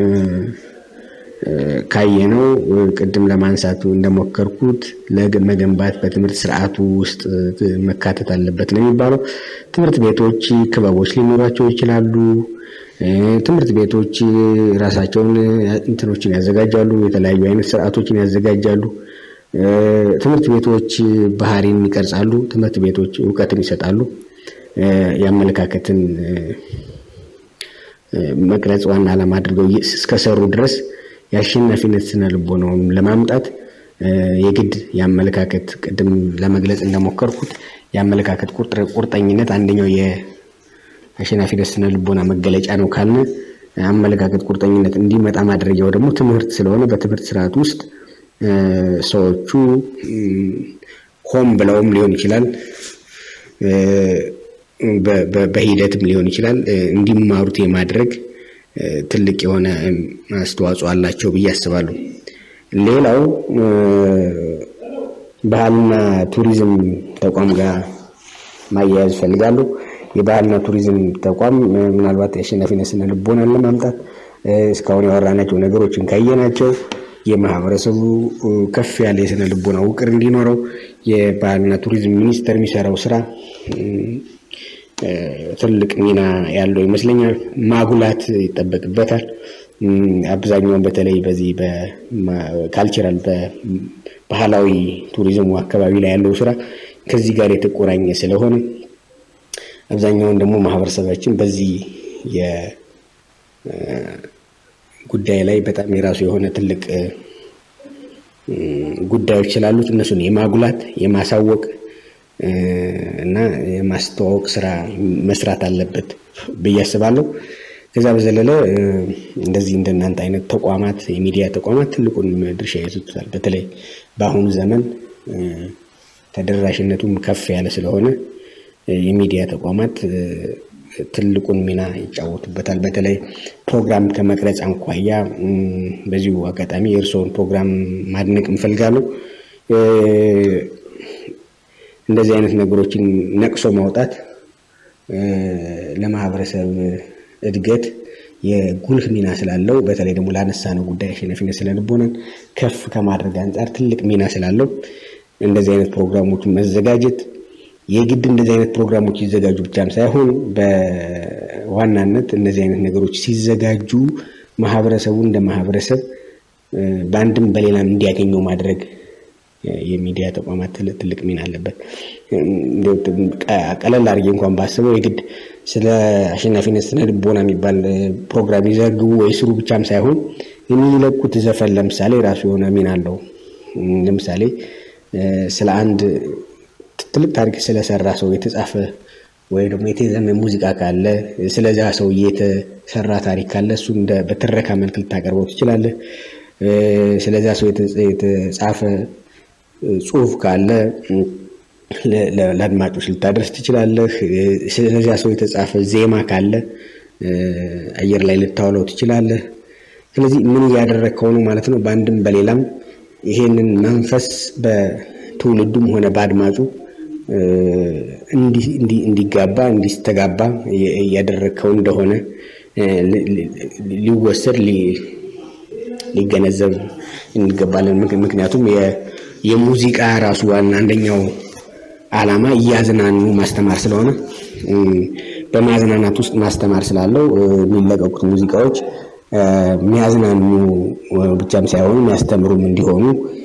Speaker 2: ካየነው ቅድም ለማንሳቱ እንደሞከርኩት ለመገንባት በትምህርት ስርዓቱ ውስጥ መካተት አለበት ነው የሚባለው። ትምህርት ቤቶች ክበቦች ሊኖሯቸው ይችላሉ። ትምህርት ቤቶች ራሳቸውን እንትኖችን ያዘጋጃሉ፣ የተለያዩ አይነት ስርዓቶችን ያዘጋጃሉ። ትምህርት ቤቶች ባህሪን ይቀርጻሉ። ትምህርት ቤቶች እውቀትን ይሰጣሉ። የአመለካከትን መቅረጽ ዋና ዓላማ አድርገው እስከሰሩ ድረስ የአሸናፊነት ስነ ልቦናውን ለማምጣት የግድ የአመለካከት ቅድም ለመግለጽ እንደሞከርኩት የአመለካከት ቁርጠኝነት አንደኛው የአሸናፊነት ስነ ልቦና መገለጫ ነው ካልን አመለካከት ቁርጠኝነት እንዲመጣ ማድረጊያው ደግሞ ትምህርት ስለሆነ በትምህርት ስርዓት ውስጥ ሰዎቹ ሆን ብለውም ሊሆን ይችላል በሂደትም ሊሆን ይችላል እንዲማሩት የማድረግ ትልቅ የሆነ አስተዋጽኦ አላቸው ብዬ አስባለሁ። ሌላው ባህልና ቱሪዝም ተቋም ጋር ማያያዝ እፈልጋለሁ። የባህልና ቱሪዝም ተቋም ምናልባት የአሸናፊነት ስነ ልቦናን ለማምጣት እስካሁን ያወራናቸው ነገሮችን ካየናቸው የማህበረሰቡ ከፍ ያለ የስነ ልቦና ውቅር እንዲኖረው የባህልና ቱሪዝም ሚኒስቴር የሚሰራው ስራ ትልቅ ሚና ያለው ይመስለኛል። ማጉላት ይጠበቅበታል። አብዛኛውን በተለይ በዚህ በካልቸራል በባህላዊ ቱሪዝሙ አካባቢ ላይ ያለው ስራ ከዚህ ጋር የተቆራኘ ስለሆነ አብዛኛውን ደግሞ ማህበረሰባችን በዚህ ጉዳይ ላይ በጣም የራሱ የሆነ ትልቅ ጉዳዮች ስላሉት እነሱን የማጉላት የማሳወቅ እና የማስተዋወቅ ስራ መስራት አለበት ብዬ አስባለሁ። ከዛ በዘለለ እንደዚህ እንደናንተ አይነት ተቋማት የሚዲያ ተቋማት ትልቁን ድርሻ ይዙታል። በተለይ በአሁኑ ዘመን ተደራሽነቱም ከፍ ያለ ስለሆነ የሚዲያ ተቋማት ትልቁን ሚና ይጫወቱበታል። በተለይ ፕሮግራም ከመቅረጽ አንኳያ በዚሁ አጋጣሚ የእርስዎን ፕሮግራም ማድነቅ እንፈልጋለሁ። እንደዚህ አይነት ነገሮችን ነቅሶ ማውጣት ለማህበረሰብ እድገት የጉልህ ሚና ስላለው በተለይ ደግሞ ላነሳነው ጉዳይ አሸናፊነት ስለልቦናን ከፍ ከማድረግ አንጻር ትልቅ ሚና ስላለው እንደዚህ አይነት ፕሮግራሞች መዘጋጀት የግድ እንደዚህ አይነት ፕሮግራሞች ይዘጋጁ ብቻም ሳይሆን በዋናነት እነዚህ አይነት ነገሮች ሲዘጋጁ ማህበረሰቡ እንደ ማህበረሰብ በአንድም በሌላም እንዲያገኘው ማድረግ የሚዲያ ተቋማት ትልቅ ሚና አለበት። ቀለል አድርጌ እንኳን ባስበው የግድ ስለ አሸናፊነት ስነ ልቦና የሚባል ፕሮግራም ይዘግቡ ወይ ስሩ ብቻም ሳይሆን የሚለቁት ዘፈን ለምሳሌ ራሱ የሆነ ሚና አለው። ለምሳሌ ስለ አንድ ትልቅ ታሪክ ስለሰራ ሰው የተጻፈ ወይ ደግሞ የተዘመ ሙዚቃ ካለ ስለዚያ ሰውዬ የተሰራ ታሪክ ካለ እሱ በትረካ መልክ ልታቀርበው ትችላለህ። ስለዚያ ሰው የተጻፈ ጽሁፍ ካለ ለአድማጮች ልታደርስ ትችላለህ። ስለዚያ ሰው የተጻፈ ዜማ ካለ አየር ላይ ልታውለው ትችላለህ። ስለዚህ ምን እያደረግከው ነው ማለት ነው። በአንድም በሌላም ይሄንን መንፈስ በትውልዱም ሆነ በአድማጩ እንዲጋባ እንዲስተጋባ እያደረግከው እንደሆነ ሊወሰድ ሊገነዘብ እንገባለን። ምክንያቱም የሙዚቃ ራሱ ዋና አንደኛው ዓላማ እያዝናኑ ማስተማር ስለሆነ በማዝናናት ውስጥ ማስተማር ስላለው የሚለቀቁት ሙዚቃዎች የሚያዝናኑ ብቻም ሳይሆኑ የሚያስተምሩም እንዲሆኑ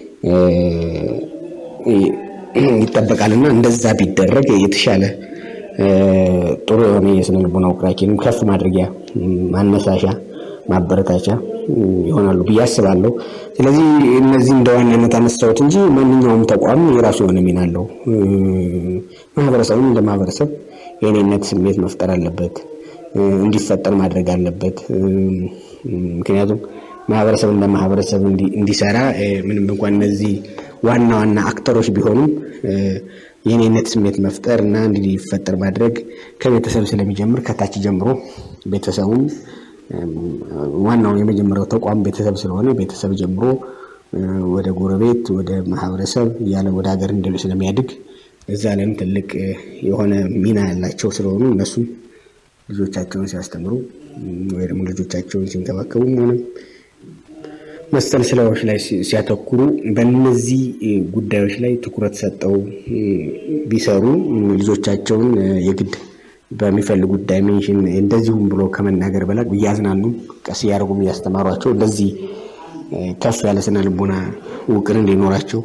Speaker 2: ይጠበቃልና እንደዛ ቢደረግ የተሻለ ጥሩ የሆነ የስነ ልቦና ውቅራችንም ከፍ ማድረጊያ ማነሳሻ ማበረታቻ ይሆናሉ ብዬ አስባለሁ። ስለዚህ እነዚህ እንደ ዋናነት አነሳሁት እንጂ ማንኛውም ተቋም የራሱ የሆነ ሚና አለው። ማህበረሰቡም እንደ ማህበረሰብ የእኔነት ስሜት መፍጠር አለበት፣ እንዲፈጠር ማድረግ አለበት። ምክንያቱም ማህበረሰብ እንደ ማህበረሰብ እንዲሰራ ምንም እንኳን እነዚህ ዋና ዋና አክተሮች ቢሆኑም የእኔነት ስሜት መፍጠር እና እንዲፈጠር ማድረግ ከቤተሰብ ስለሚጀምር ከታች ጀምሮ ቤተሰቡም ዋናው የመጀመሪያው ተቋም ቤተሰብ ስለሆነ ቤተሰብ ጀምሮ ወደ ጎረቤት፣ ወደ ማህበረሰብ እያለ ወደ ሀገር እንደ ስለሚያድግ እዛ ላይም ትልቅ የሆነ ሚና ያላቸው ስለሆኑ እነሱም ልጆቻቸውን ሲያስተምሩ ወይ ደግሞ ልጆቻቸውን ሲንከባከቡም ሆነ መሰል ስራዎች ላይ ሲያተኩሩ በእነዚህ ጉዳዮች ላይ ትኩረት ሰጠው ቢሰሩ ልጆቻቸውን የግድ በሚፈልጉት ዳይሜንሽን እንደዚሁም ብሎ ከመናገር በላይ እያዝናኑ ቀስ እያደረጉም እያስተማሯቸው እንደዚህ ከፍ ያለ ስነ ልቦና ውቅር እንዲኖራቸው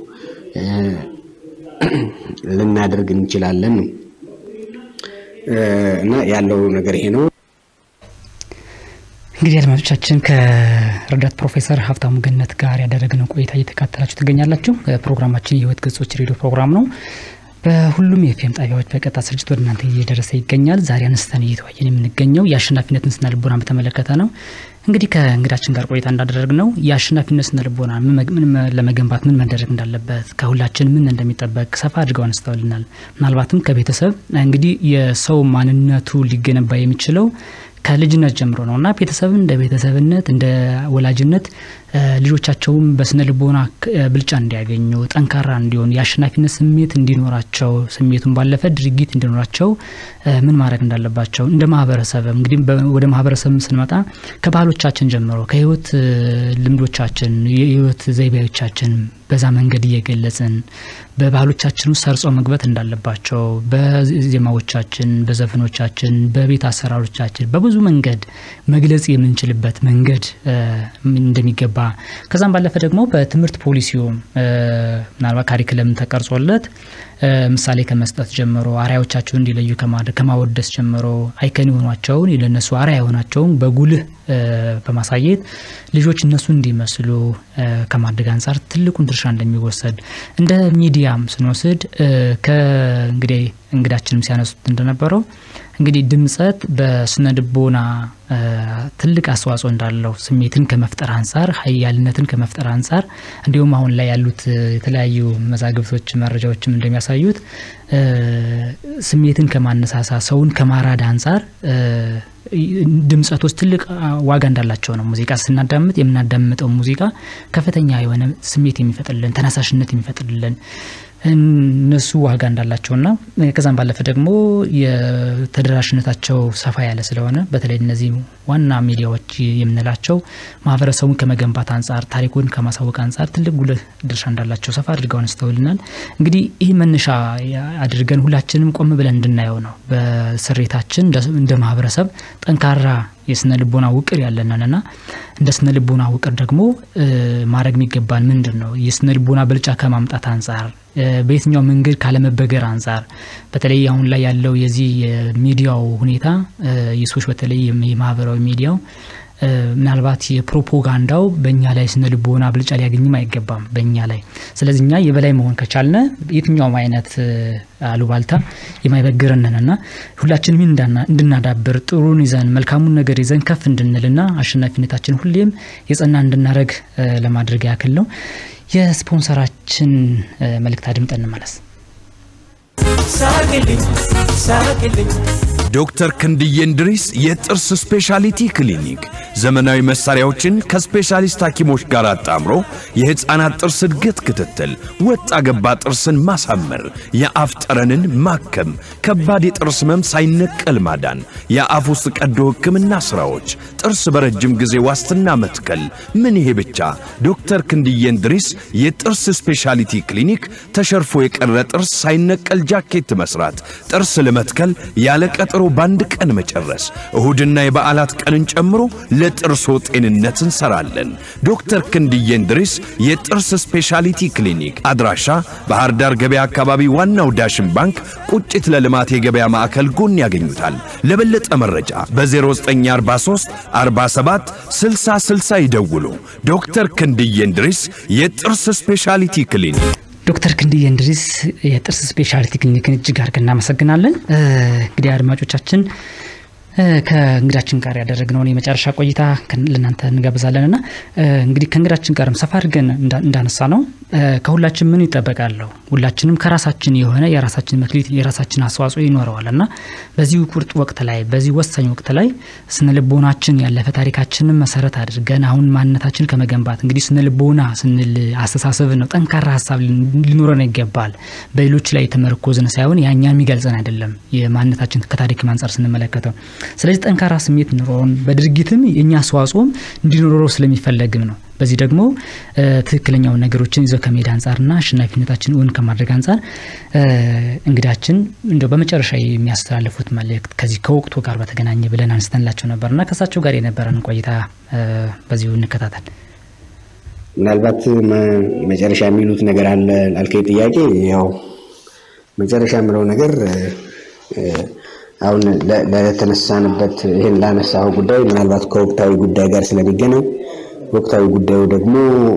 Speaker 2: ልናደርግ እንችላለን ነው እና ያለው ነገር ይሄ ነው።
Speaker 1: እንግዲህ አድማጮቻችን ከረዳት ፕሮፌሰር ሀብታሙ ገነት ጋር ያደረግነው ቆይታ እየተካተላችሁ ትገኛላችሁ። ፕሮግራማችን የህይወት ገጾች ሬዲዮ ፕሮግራም ነው። በሁሉም የኤፍኤም ጣቢያዎች በቀጥታ ስርጭት ወደ እናንተ እየደረሰ ይገኛል። ዛሬ አነስተን እየተወያየን የምንገኘው የአሸናፊነትን ስነ ልቦና በተመለከተ ነው። እንግዲህ ከእንግዳችን ጋር ቆይታ እንዳደረግ ነው የአሸናፊነት ስነ ልቦና ለመገንባት ምን መደረግ እንዳለበት ከሁላችን ምን እንደሚጠበቅ ሰፋ አድርገው አነስተውልናል። ምናልባትም ከቤተሰብ እንግዲህ የሰው ማንነቱ ሊገነባ የሚችለው ከልጅነት ጀምሮ ነው እና ቤተሰብን እንደ ቤተሰብነት እንደ ወላጅነት ልጆቻቸውም በስነ ልቦና ብልጫ እንዲያገኙ ጠንካራ እንዲሆኑ የአሸናፊነት ስሜት እንዲኖራቸው ስሜቱን ባለፈ ድርጊት እንዲኖራቸው ምን ማድረግ እንዳለባቸው እንደ ማህበረሰብ እንግዲህ ወደ ማህበረሰብ ስንመጣ ከባህሎቻችን ጀምሮ ከህይወት ልምዶቻችን የህይወት ዘይቤዎቻችን በዛ መንገድ እየገለጽን በባህሎቻችን ውስጥ ሰርጾ መግባት እንዳለባቸው በዜማዎቻችን፣ በዘፈኖቻችን፣ በቤት አሰራሮቻችን በብዙ መንገድ መግለጽ የምንችልበት መንገድ እንደሚገባ ከዛም ባለፈ ደግሞ በትምህርት ፖሊሲውም ምናልባት ካሪክለም ተቀርጾለት ምሳሌ ከመስጠት ጀምሮ አርአያዎቻቸውን እንዲለዩ ከማወደስ ጀምሮ አይከን የሆኗቸውን ለነሱ አርአያ የሆናቸውን በጉልህ በማሳየት ልጆች እነሱ እንዲመስሉ ከማድረግ አንጻር ትልቁን ድርሻ እንደሚወሰድ እንደ ሚዲያም ስንወስድ ከእንግዲህ እንግዳችንም ሲያነሱት እንደነበረው እንግዲህ ድምጸት በስነ ልቦና ትልቅ አስተዋጽኦ እንዳለው ስሜትን ከመፍጠር አንጻር ሀያልነትን ከመፍጠር አንጻር እንዲሁም አሁን ላይ ያሉት የተለያዩ መዛግብቶች መረጃዎችም እንደሚያሳዩት ስሜትን ከማነሳሳ ሰውን ከማራድ አንጻር ድምጸቶች ትልቅ ዋጋ እንዳላቸው ነው። ሙዚቃ ስናዳምጥ የምናዳምጠው ሙዚቃ ከፍተኛ የሆነ ስሜት የሚፈጥርልን ተነሳሽነት የሚፈጥርልን እነሱ ዋጋ እንዳላቸውና ከዛም ባለፈ ደግሞ የተደራሽነታቸው ሰፋ ያለ ስለሆነ በተለይ እነዚህ ዋና ሚዲያዎች የምንላቸው ማህበረሰቡን ከመገንባት አንጻር ታሪኩን ከማሳወቅ አንጻር ትልቅ ጉልህ ድርሻ እንዳላቸው ሰፋ አድርገው አንስተውልናል። እንግዲህ ይህ መነሻ አድርገን ሁላችንም ቆም ብለን እንድናየው ነው። በስሬታችን እንደ ማህበረሰብ ጠንካራ የስነ ልቦና ውቅር ያለንንና እንደ ስነ ልቦና ውቅር ደግሞ ማድረግ የሚገባን ምንድን ነው? የስነ ልቦና ብልጫ ከማምጣት አንጻር በየትኛው መንገድ ካለመበገር አንጻር በተለይ አሁን ላይ ያለው የዚህ የሚዲያው ሁኔታ የሰዎች በተለይ የማህበራዊ ሚዲያው ምናልባት የፕሮፓጋንዳው በእኛ ላይ ስነ ልቦና ብልጫ ሊያገኝም አይገባም በእኛ ላይ። ስለዚህ እኛ የበላይ መሆን ከቻልነ የትኛውም አይነት አሉባልታ የማይበግረንንና ሁላችንም እንድናዳብር ጥሩን ይዘን መልካሙን ነገር ይዘን ከፍ እንድንልና አሸናፊነታችን ሁሌም የጸና እንድናደረግ ለማድረግ ያክል ነው። የስፖንሰራችን መልእክት አድምጠን እንመለስ።
Speaker 4: ሳቅልኝ ሳቅልኝ
Speaker 3: ዶክተር ክንድዬ እንድሪስ የጥርስ ስፔሻሊቲ ክሊኒክ ዘመናዊ መሳሪያዎችን ከስፔሻሊስት ሐኪሞች ጋር አጣምሮ የሕፃናት ጥርስ እድገት ክትትል፣ ወጣ ገባ ጥርስን ማሳመር፣ የአፍ ጠረንን ማከም፣ ከባድ የጥርስ ህመም ሳይነቀል ማዳን፣ የአፍ ውስጥ ቀዶ ሕክምና ሥራዎች፣ ጥርስ በረጅም ጊዜ ዋስትና መትከል። ምን ይሄ ብቻ! ዶክተር ክንድዬ እንድሪስ የጥርስ ስፔሻሊቲ ክሊኒክ ተሸርፎ የቀረ ጥርስ ሳይነቀል ጃኬት መስራት፣ ጥርስ ለመትከል ያለ ቀጠሮ በአንድ ቀን መጨረስ፣ እሁድና የበዓላት ቀንን ጨምሮ ለጥርሶ ጤንነት እንሰራለን። ዶክተር ክንድዬ እንድሪስ የጥርስ ስፔሻሊቲ ክሊኒክ አድራሻ ባህር ዳር ገበያ አካባቢ ዋናው ዳሽን ባንክ ቁጭት ለልማት የገበያ ማዕከል ጎን ያገኙታል። ለበለጠ መረጃ በ0943 47 60 60 ይደውሉ። ዶክተር ክንድዬ እንድሪስ የጥርስ ስፔሻሊቲ ክሊኒክ
Speaker 1: ዶክተር ክንድዬ እንድሪስ የጥርስ ስፔሻሊቲ ክሊኒክን እጅግ አድርገን እናመሰግናለን። እንግዲህ አድማጮቻችን ከእንግዳችን ጋር ያደረግነውን የመጨረሻ ቆይታ ለእናንተ እንጋብዛለን እና እንግዲህ ከእንግዳችን ጋርም ሰፋ አድርገን እንዳነሳ ነው ከሁላችን ምን ይጠበቃለሁ ሁላችንም ከራሳችን የሆነ የራሳችን መክሊት የራሳችን አስተዋጽኦ ይኖረዋል እና በዚህ ቁርጥ ወቅት ላይ በዚህ ወሳኝ ወቅት ላይ ስነ ልቦናችን ያለፈ ታሪካችንን መሰረት አድርገን አሁን ማንነታችን ከመገንባት እንግዲህ ስነ ልቦና ስንል አስተሳሰብ ነው። ጠንካራ ሀሳብ ሊኖረን ይገባል። በሌሎች ላይ የተመረኮዝን ሳይሆን ያኛን የሚገልጸን አይደለም። የማንነታችን ከታሪክ አንጻር ስንመለከተው ስለዚህ ጠንካራ ስሜት ኑሮን በድርጊትም የእኛ አስተዋጽኦም እንዲኖረው ስለሚፈለግም ነው። በዚህ ደግሞ ትክክለኛውን ነገሮችን ይዘው ከመሄድ አንጻርና አሸናፊነታችን እውን ከማድረግ አንጻር እንግዳችን እንደው በመጨረሻ የሚያስተላልፉት መልእክት ከዚህ ከወቅቱ ጋር በተገናኘ ብለን አንስተንላቸው ነበርና ከእሳቸው ጋር የነበረን ቆይታ በዚሁ እንከታተል።
Speaker 2: ምናልባት መጨረሻ የሚሉት ነገር አለ ላልከኝ ጥያቄ ያው መጨረሻ የምለው ነገር አሁን ለተነሳንበት ይህን ላነሳው ጉዳይ ምናልባት ከወቅታዊ ጉዳይ ጋር ስለሚገናኝ ወቅታዊ ጉዳዩ ደግሞ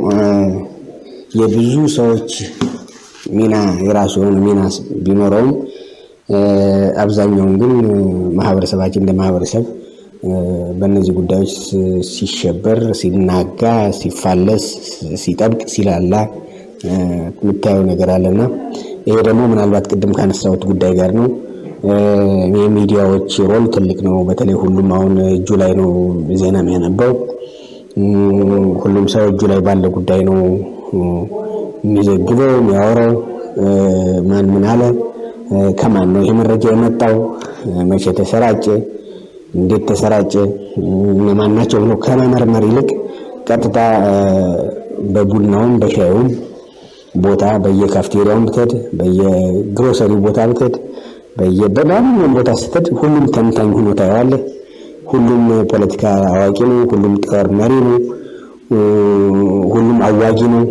Speaker 2: የብዙ ሰዎች ሚና የራሱ የሆነ ሚና ቢኖረውም አብዛኛውን ግን ማህበረሰባችን እንደ ማህበረሰብ በእነዚህ ጉዳዮች ሲሸበር፣ ሲናጋ፣ ሲፋለስ፣ ሲጠብቅ፣ ሲላላ የምታየው ነገር አለና ይሄ ደግሞ ምናልባት ቅድም ካነሳሁት ጉዳይ ጋር ነው። የሚዲያዎች ሮል ትልቅ ነው። በተለይ ሁሉም አሁን እጁ ላይ ነው ዜና የሚያነባው። ሁሉም ሰው እጁ ላይ ባለ ጉዳይ ነው የሚዘግበው የሚያወራው። ማን ምን አለ፣ ከማን ነው ይሄ መረጃ የመጣው፣ መቼ ተሰራጨ፣ እንዴት ተሰራጨ፣ እነማን ናቸው ብሎ ከመመርመር ይልቅ ቀጥታ በቡናውም በሻዩም ቦታ በየካፍቴሪያውም ብትሄድ በየግሮሰሪ ቦታ ብትሄድ በየበማንኛውም ቦታ ስትሄድ ሁሉም ተንታኝ ሆኖ ታየዋለህ። ሁሉም ፖለቲካ አዋቂ ነው። ሁሉም ጦር መሪ ነው። ሁሉም አዋጊ ነው።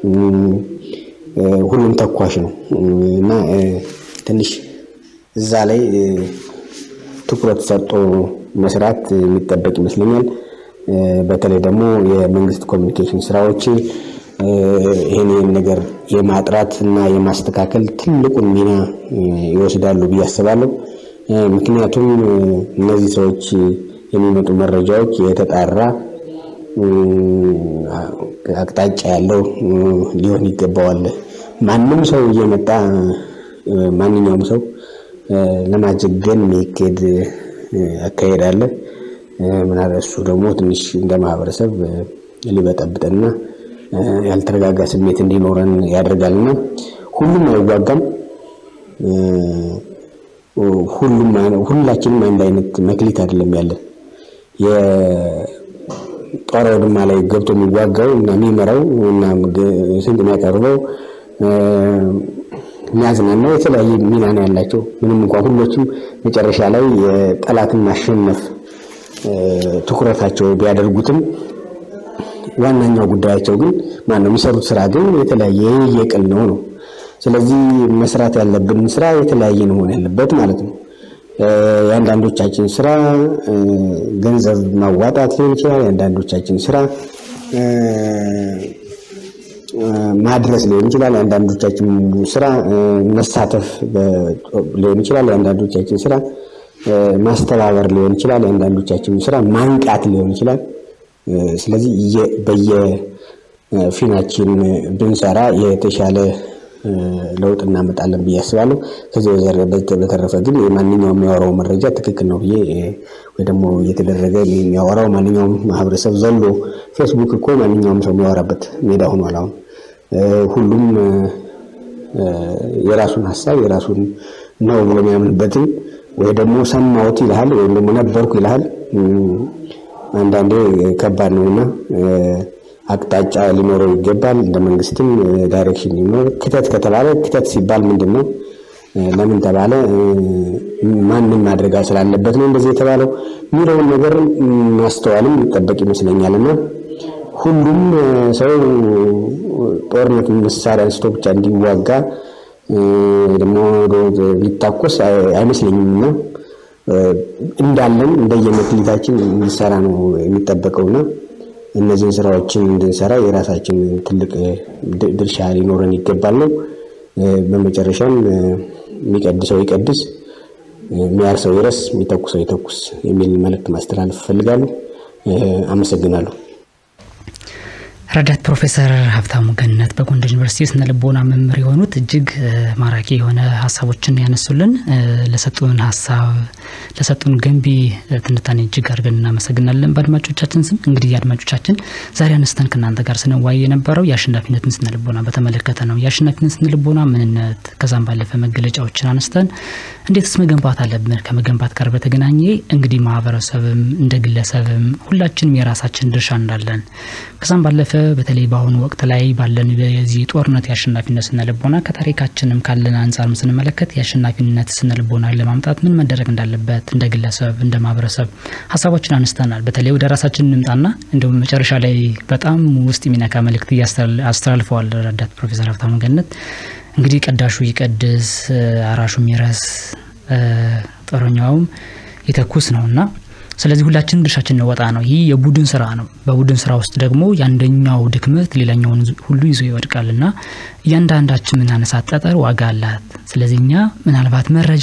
Speaker 2: ሁሉም ተኳሽ ነው እና ትንሽ እዛ ላይ ትኩረት ሰጥቶ መስራት የሚጠበቅ ይመስለኛል። በተለይ ደግሞ የመንግስት ኮሚኒኬሽን ስራዎች ይህን ነገር የማጥራት እና የማስተካከል ትልቁን ሚና ይወስዳሉ ብዬ አስባለሁ። ምክንያቱም እነዚህ ሰዎች የሚመጡ መረጃዎች የተጣራ አቅጣጫ ያለው ሊሆን ይገባዋል። ማንም ሰው እየመጣ ማንኛውም ሰው ለማጀገን የሚሄድ አካሄድ አለ። ምናልባት እሱ ደግሞ ትንሽ እንደ ማህበረሰብ ሊበጠብጥና ያልተረጋጋ ስሜት እንዲኖረን ያደርጋልና ሁሉም አይዋጋም። ሁሉም ሁላችንም አንድ አይነት መክሊት አይደለም ያለን። የጦር አውድማ ላይ ገብቶ የሚዋጋው እና የሚመራው እና ስንቅ የሚያቀርበው የሚያዝናናው የተለያየ ሚና ነው ያላቸው። ምንም እንኳን ሁሎችም መጨረሻ ላይ የጠላትን ማሸነፍ ትኩረታቸው ቢያደርጉትም ዋናኛው ጉዳያቸው ግን ማነው የሚሰሩት ስራ ግን የተለያየ የቅል ነው ነው። ስለዚህ መስራት ያለብን ስራ የተለያየ ነው መሆን ያለበት ማለት ነው። የአንዳንዶቻችን ስራ ገንዘብ ማዋጣት ሊሆን ይችላል። የአንዳንዶቻችን ስራ ማድረስ ሊሆን ይችላል። የአንዳንዶቻችን ስራ መሳተፍ ሊሆን ይችላል። የአንዳንዶቻችን ስራ ማስተባበር ሊሆን ይችላል። የአንዳንዶቻችን ስራ ማንቃት ሊሆን ይችላል። ስለዚህ በየፊናችን ብንሰራ የተሻለ ለውጥ እናመጣለን ብዬ አስባለሁ። ከዚህ በተረፈ ግን የማንኛውም የሚያወራው መረጃ ትክክል ነው ብዬ ወይ ደግሞ እየተደረገ የሚያወራው ማንኛውም ማህበረሰብ ዘሎ ፌስቡክ እኮ ማንኛውም ሰው የሚያወራበት ሜዳ ሆኗል። አሁን ሁሉም የራሱን ሀሳብ የራሱን ነው ብሎ የሚያምንበትን ወይ ደግሞ ሰማሁት ይልሃል ወይም ደግሞ ነበርኩ ይልሃል። አንዳንዴ ከባድ ነውና አቅጣጫ ሊኖረው ይገባል። እንደ መንግስትም ዳይሬክሽን ሊኖር ክተት ከተባለ ክተት ሲባል ምንድን ነው? ለምን ተባለ? ማንም ማድረግ ስላለበት ነው እንደዚህ የተባለው የሚለውን ነገር ማስተዋልም ይጠበቅ ይመስለኛል እና ሁሉም ሰው ጦርነት መሳሪያ አንስቶ ብቻ እንዲዋጋ ደግሞ ሊታኮስ አይመስለኝም እና እንዳለን እንደየመክሊታችን እንዲሰራ ነው የሚጠበቀውና እነዚህን ስራዎችን እንድንሰራ የራሳችን ትልቅ ድርሻ ሊኖረን ይገባል ነው። በመጨረሻም የሚቀድሰው ይቀድስ፣ የሚያርሰው ይረስ፣ የሚተኩሰው ይተኩስ የሚል መልእክት ማስተላለፍ እፈልጋለሁ። አመሰግናለሁ።
Speaker 1: ረዳት ፕሮፌሰር ሀብታሙ ገነት በጎንደር ዩኒቨርሲቲ ስነ ልቦና መምህር የሆኑት እጅግ ማራኪ የሆነ ሀሳቦችን ያነሱልን ለሰጡን ሀሳብ ለሰጡን ገንቢ ትንታኔ እጅግ አድርገን እናመሰግናለን። በአድማጮቻችን ስም እንግዲህ አድማጮቻችን ዛሬ አነስተን ከእናንተ ጋር ስንዋይ የነበረው የአሸናፊነትን ስነ ልቦና በተመለከተ ነው። የአሸናፊነት ስነ ልቦና ምንነት፣ ከዛም ባለፈ መገለጫዎችን አነስተን እንዴትስ መገንባት አለብን፣ ከመገንባት ጋር በተገናኘ እንግዲህ ማህበረሰብም እንደ ግለሰብም ሁላችንም የራሳችን ድርሻ እንዳለን ከዛም ባለፈ በተለይ በአሁኑ ወቅት ላይ ባለን የዚህ ጦርነት የአሸናፊነት ስነ ልቦና ከታሪካችንም ካለን አንጻርም ስንመለከት የአሸናፊነት ስነ ልቦና ለማምጣት ምን መደረግ እንዳለበት እንደ ግለሰብ እንደ ማህበረሰብ ሀሳቦችን አነስተናል። በተለይ ወደ ራሳችን እንምጣና እንዲሁም መጨረሻ ላይ በጣም ውስጥ የሚነካ መልእክት አስተላልፈዋል ረዳት ፕሮፌሰር ሀብታሙ ገነት። እንግዲህ ቀዳሹ ይቀድስ፣ አራሹ ይረስ፣ ጦረኛውም ይተኩስ ነውና ስለዚህ ሁላችንም ድርሻችን እንወጣ ነው። ይህ የቡድን ስራ ነው። በቡድን ስራ ውስጥ ደግሞ የአንደኛው ድክመት ሌላኛውን ሁሉ ይዞ ይወድቃል እና እያንዳንዳችን የምናነሳት ጠጠር ዋጋ አላት። ስለዚህ እኛ ምናልባት መረጃ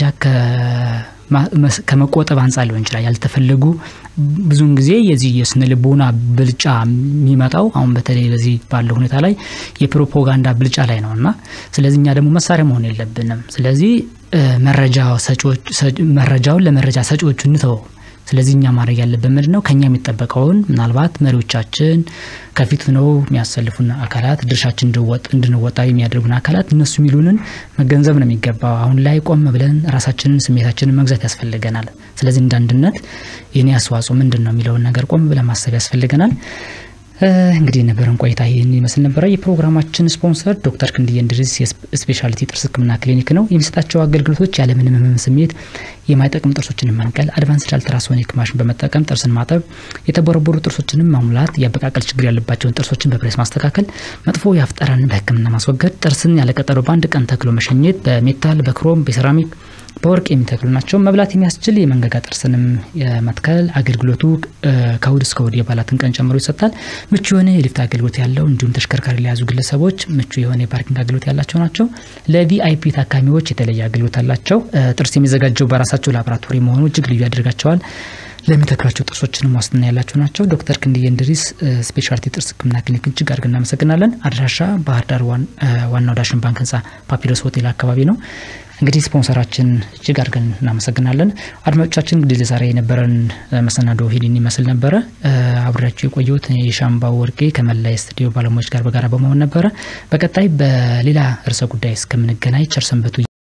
Speaker 1: ከመቆጠብ አንጻር ሊሆን ይችላል ያልተፈለጉ ብዙውን ጊዜ የዚህ የስነ ልቦና ብልጫ የሚመጣው አሁን በተለይ በዚህ ባለው ሁኔታ ላይ የፕሮፓጋንዳ ብልጫ ላይ ነው እና ስለዚህ እኛ ደግሞ መሳሪያ መሆን የለብንም። ስለዚህ መረጃ ሰጪዎች መረጃውን ለመረጃ ሰጪዎቹ እንተወው ስለዚህ እኛ ማድረግ ያለብን ምንድን ነው? ከኛ የሚጠበቀውን ምናልባት መሪዎቻችን ከፊት ሆነው የሚያሰልፉን አካላት ድርሻችን እንድንወጣ የሚያደርጉን አካላት እነሱ የሚሉንን መገንዘብ ነው የሚገባው። አሁን ላይ ቆም ብለን ራሳችንን ስሜታችንን መግዛት ያስፈልገናል። ስለዚህ እንደ አንድነት የኔ አስተዋጽኦ ምንድን ነው የሚለውን ነገር ቆም ብለን ማሰብ ያስፈልገናል። እንግዲህ የነበረን ቆይታ ይህን ይመስል ነበረ። የፕሮግራማችን ስፖንሰር ዶክተር ክንድዬ እንድሪስ የስፔሻሊቲ ጥርስ ሕክምና ክሊኒክ ነው። የሚሰጣቸው አገልግሎቶች ያለምንም ህመም ስሜት የማይጠቅም ጥርሶችን መንቀል፣ አድቫንስድ አልትራሶኒክ ማሽን በመጠቀም ጥርስን ማጠብ፣ የተቦረቦሩ ጥርሶችንም ማሙላት፣ የአበቃቀል ችግር ያለባቸውን ጥርሶችን በፕሬስ ማስተካከል፣ መጥፎ የአፍ ጠረንን በህክምና ማስወገድ፣ ጥርስን ያለቀጠሮ በአንድ ቀን ተክሎ መሸኘት፣ በሜታል በክሮም በሴራሚክ በወርቅ የሚተክሉ ናቸው። መብላት የሚያስችል የመንገጋ ጥርስንም የመትከል አገልግሎቱ ከእሁድ እስከ እሁድ የበዓላትን ቀን ጨምሮ ይሰጣል። ምቹ የሆነ የሊፍት አገልግሎት ያለው እንዲሁም ተሽከርካሪ ለያዙ ግለሰቦች ምቹ የሆነ የፓርኪንግ አገልግሎት ያላቸው ናቸው። ለቪአይፒ ታካሚዎች የተለየ አገልግሎት አላቸው። ጥርስ የሚዘጋጀው በራሳቸው ላቦራቶሪ መሆኑ እጅግ ልዩ ያደርጋቸዋል። ለሚተክሏቸው ጥርሶችንም ዋስትና ያላቸው ናቸው። ዶክተር ክንድዬ እንድሪስ ስፔሻሊቲ ጥርስ ህክምና ክሊኒክ እጅግ አድርገን እናመሰግናለን። አድራሻ ባህር ዳር ዋናው ዳሽን ባንክ ህንፃ ፓፒረስ ሆቴል አካባቢ ነው። እንግዲህ ስፖንሰራችን እጅግ አድርገን እናመሰግናለን። አድማጮቻችን እንግዲህ ለዛሬ የነበረን መሰናዶ ሂድን ይመስል ነበረ። አብሬያቸው የቆየሁት የሻምባው ወርቄ ከመላይ ስቱዲዮ ባለሙያዎች ጋር በጋራ በመሆን ነበረ። በቀጣይ በሌላ ርዕሰ ጉዳይ እስከምንገናኝ ቸር ሰንብቱ።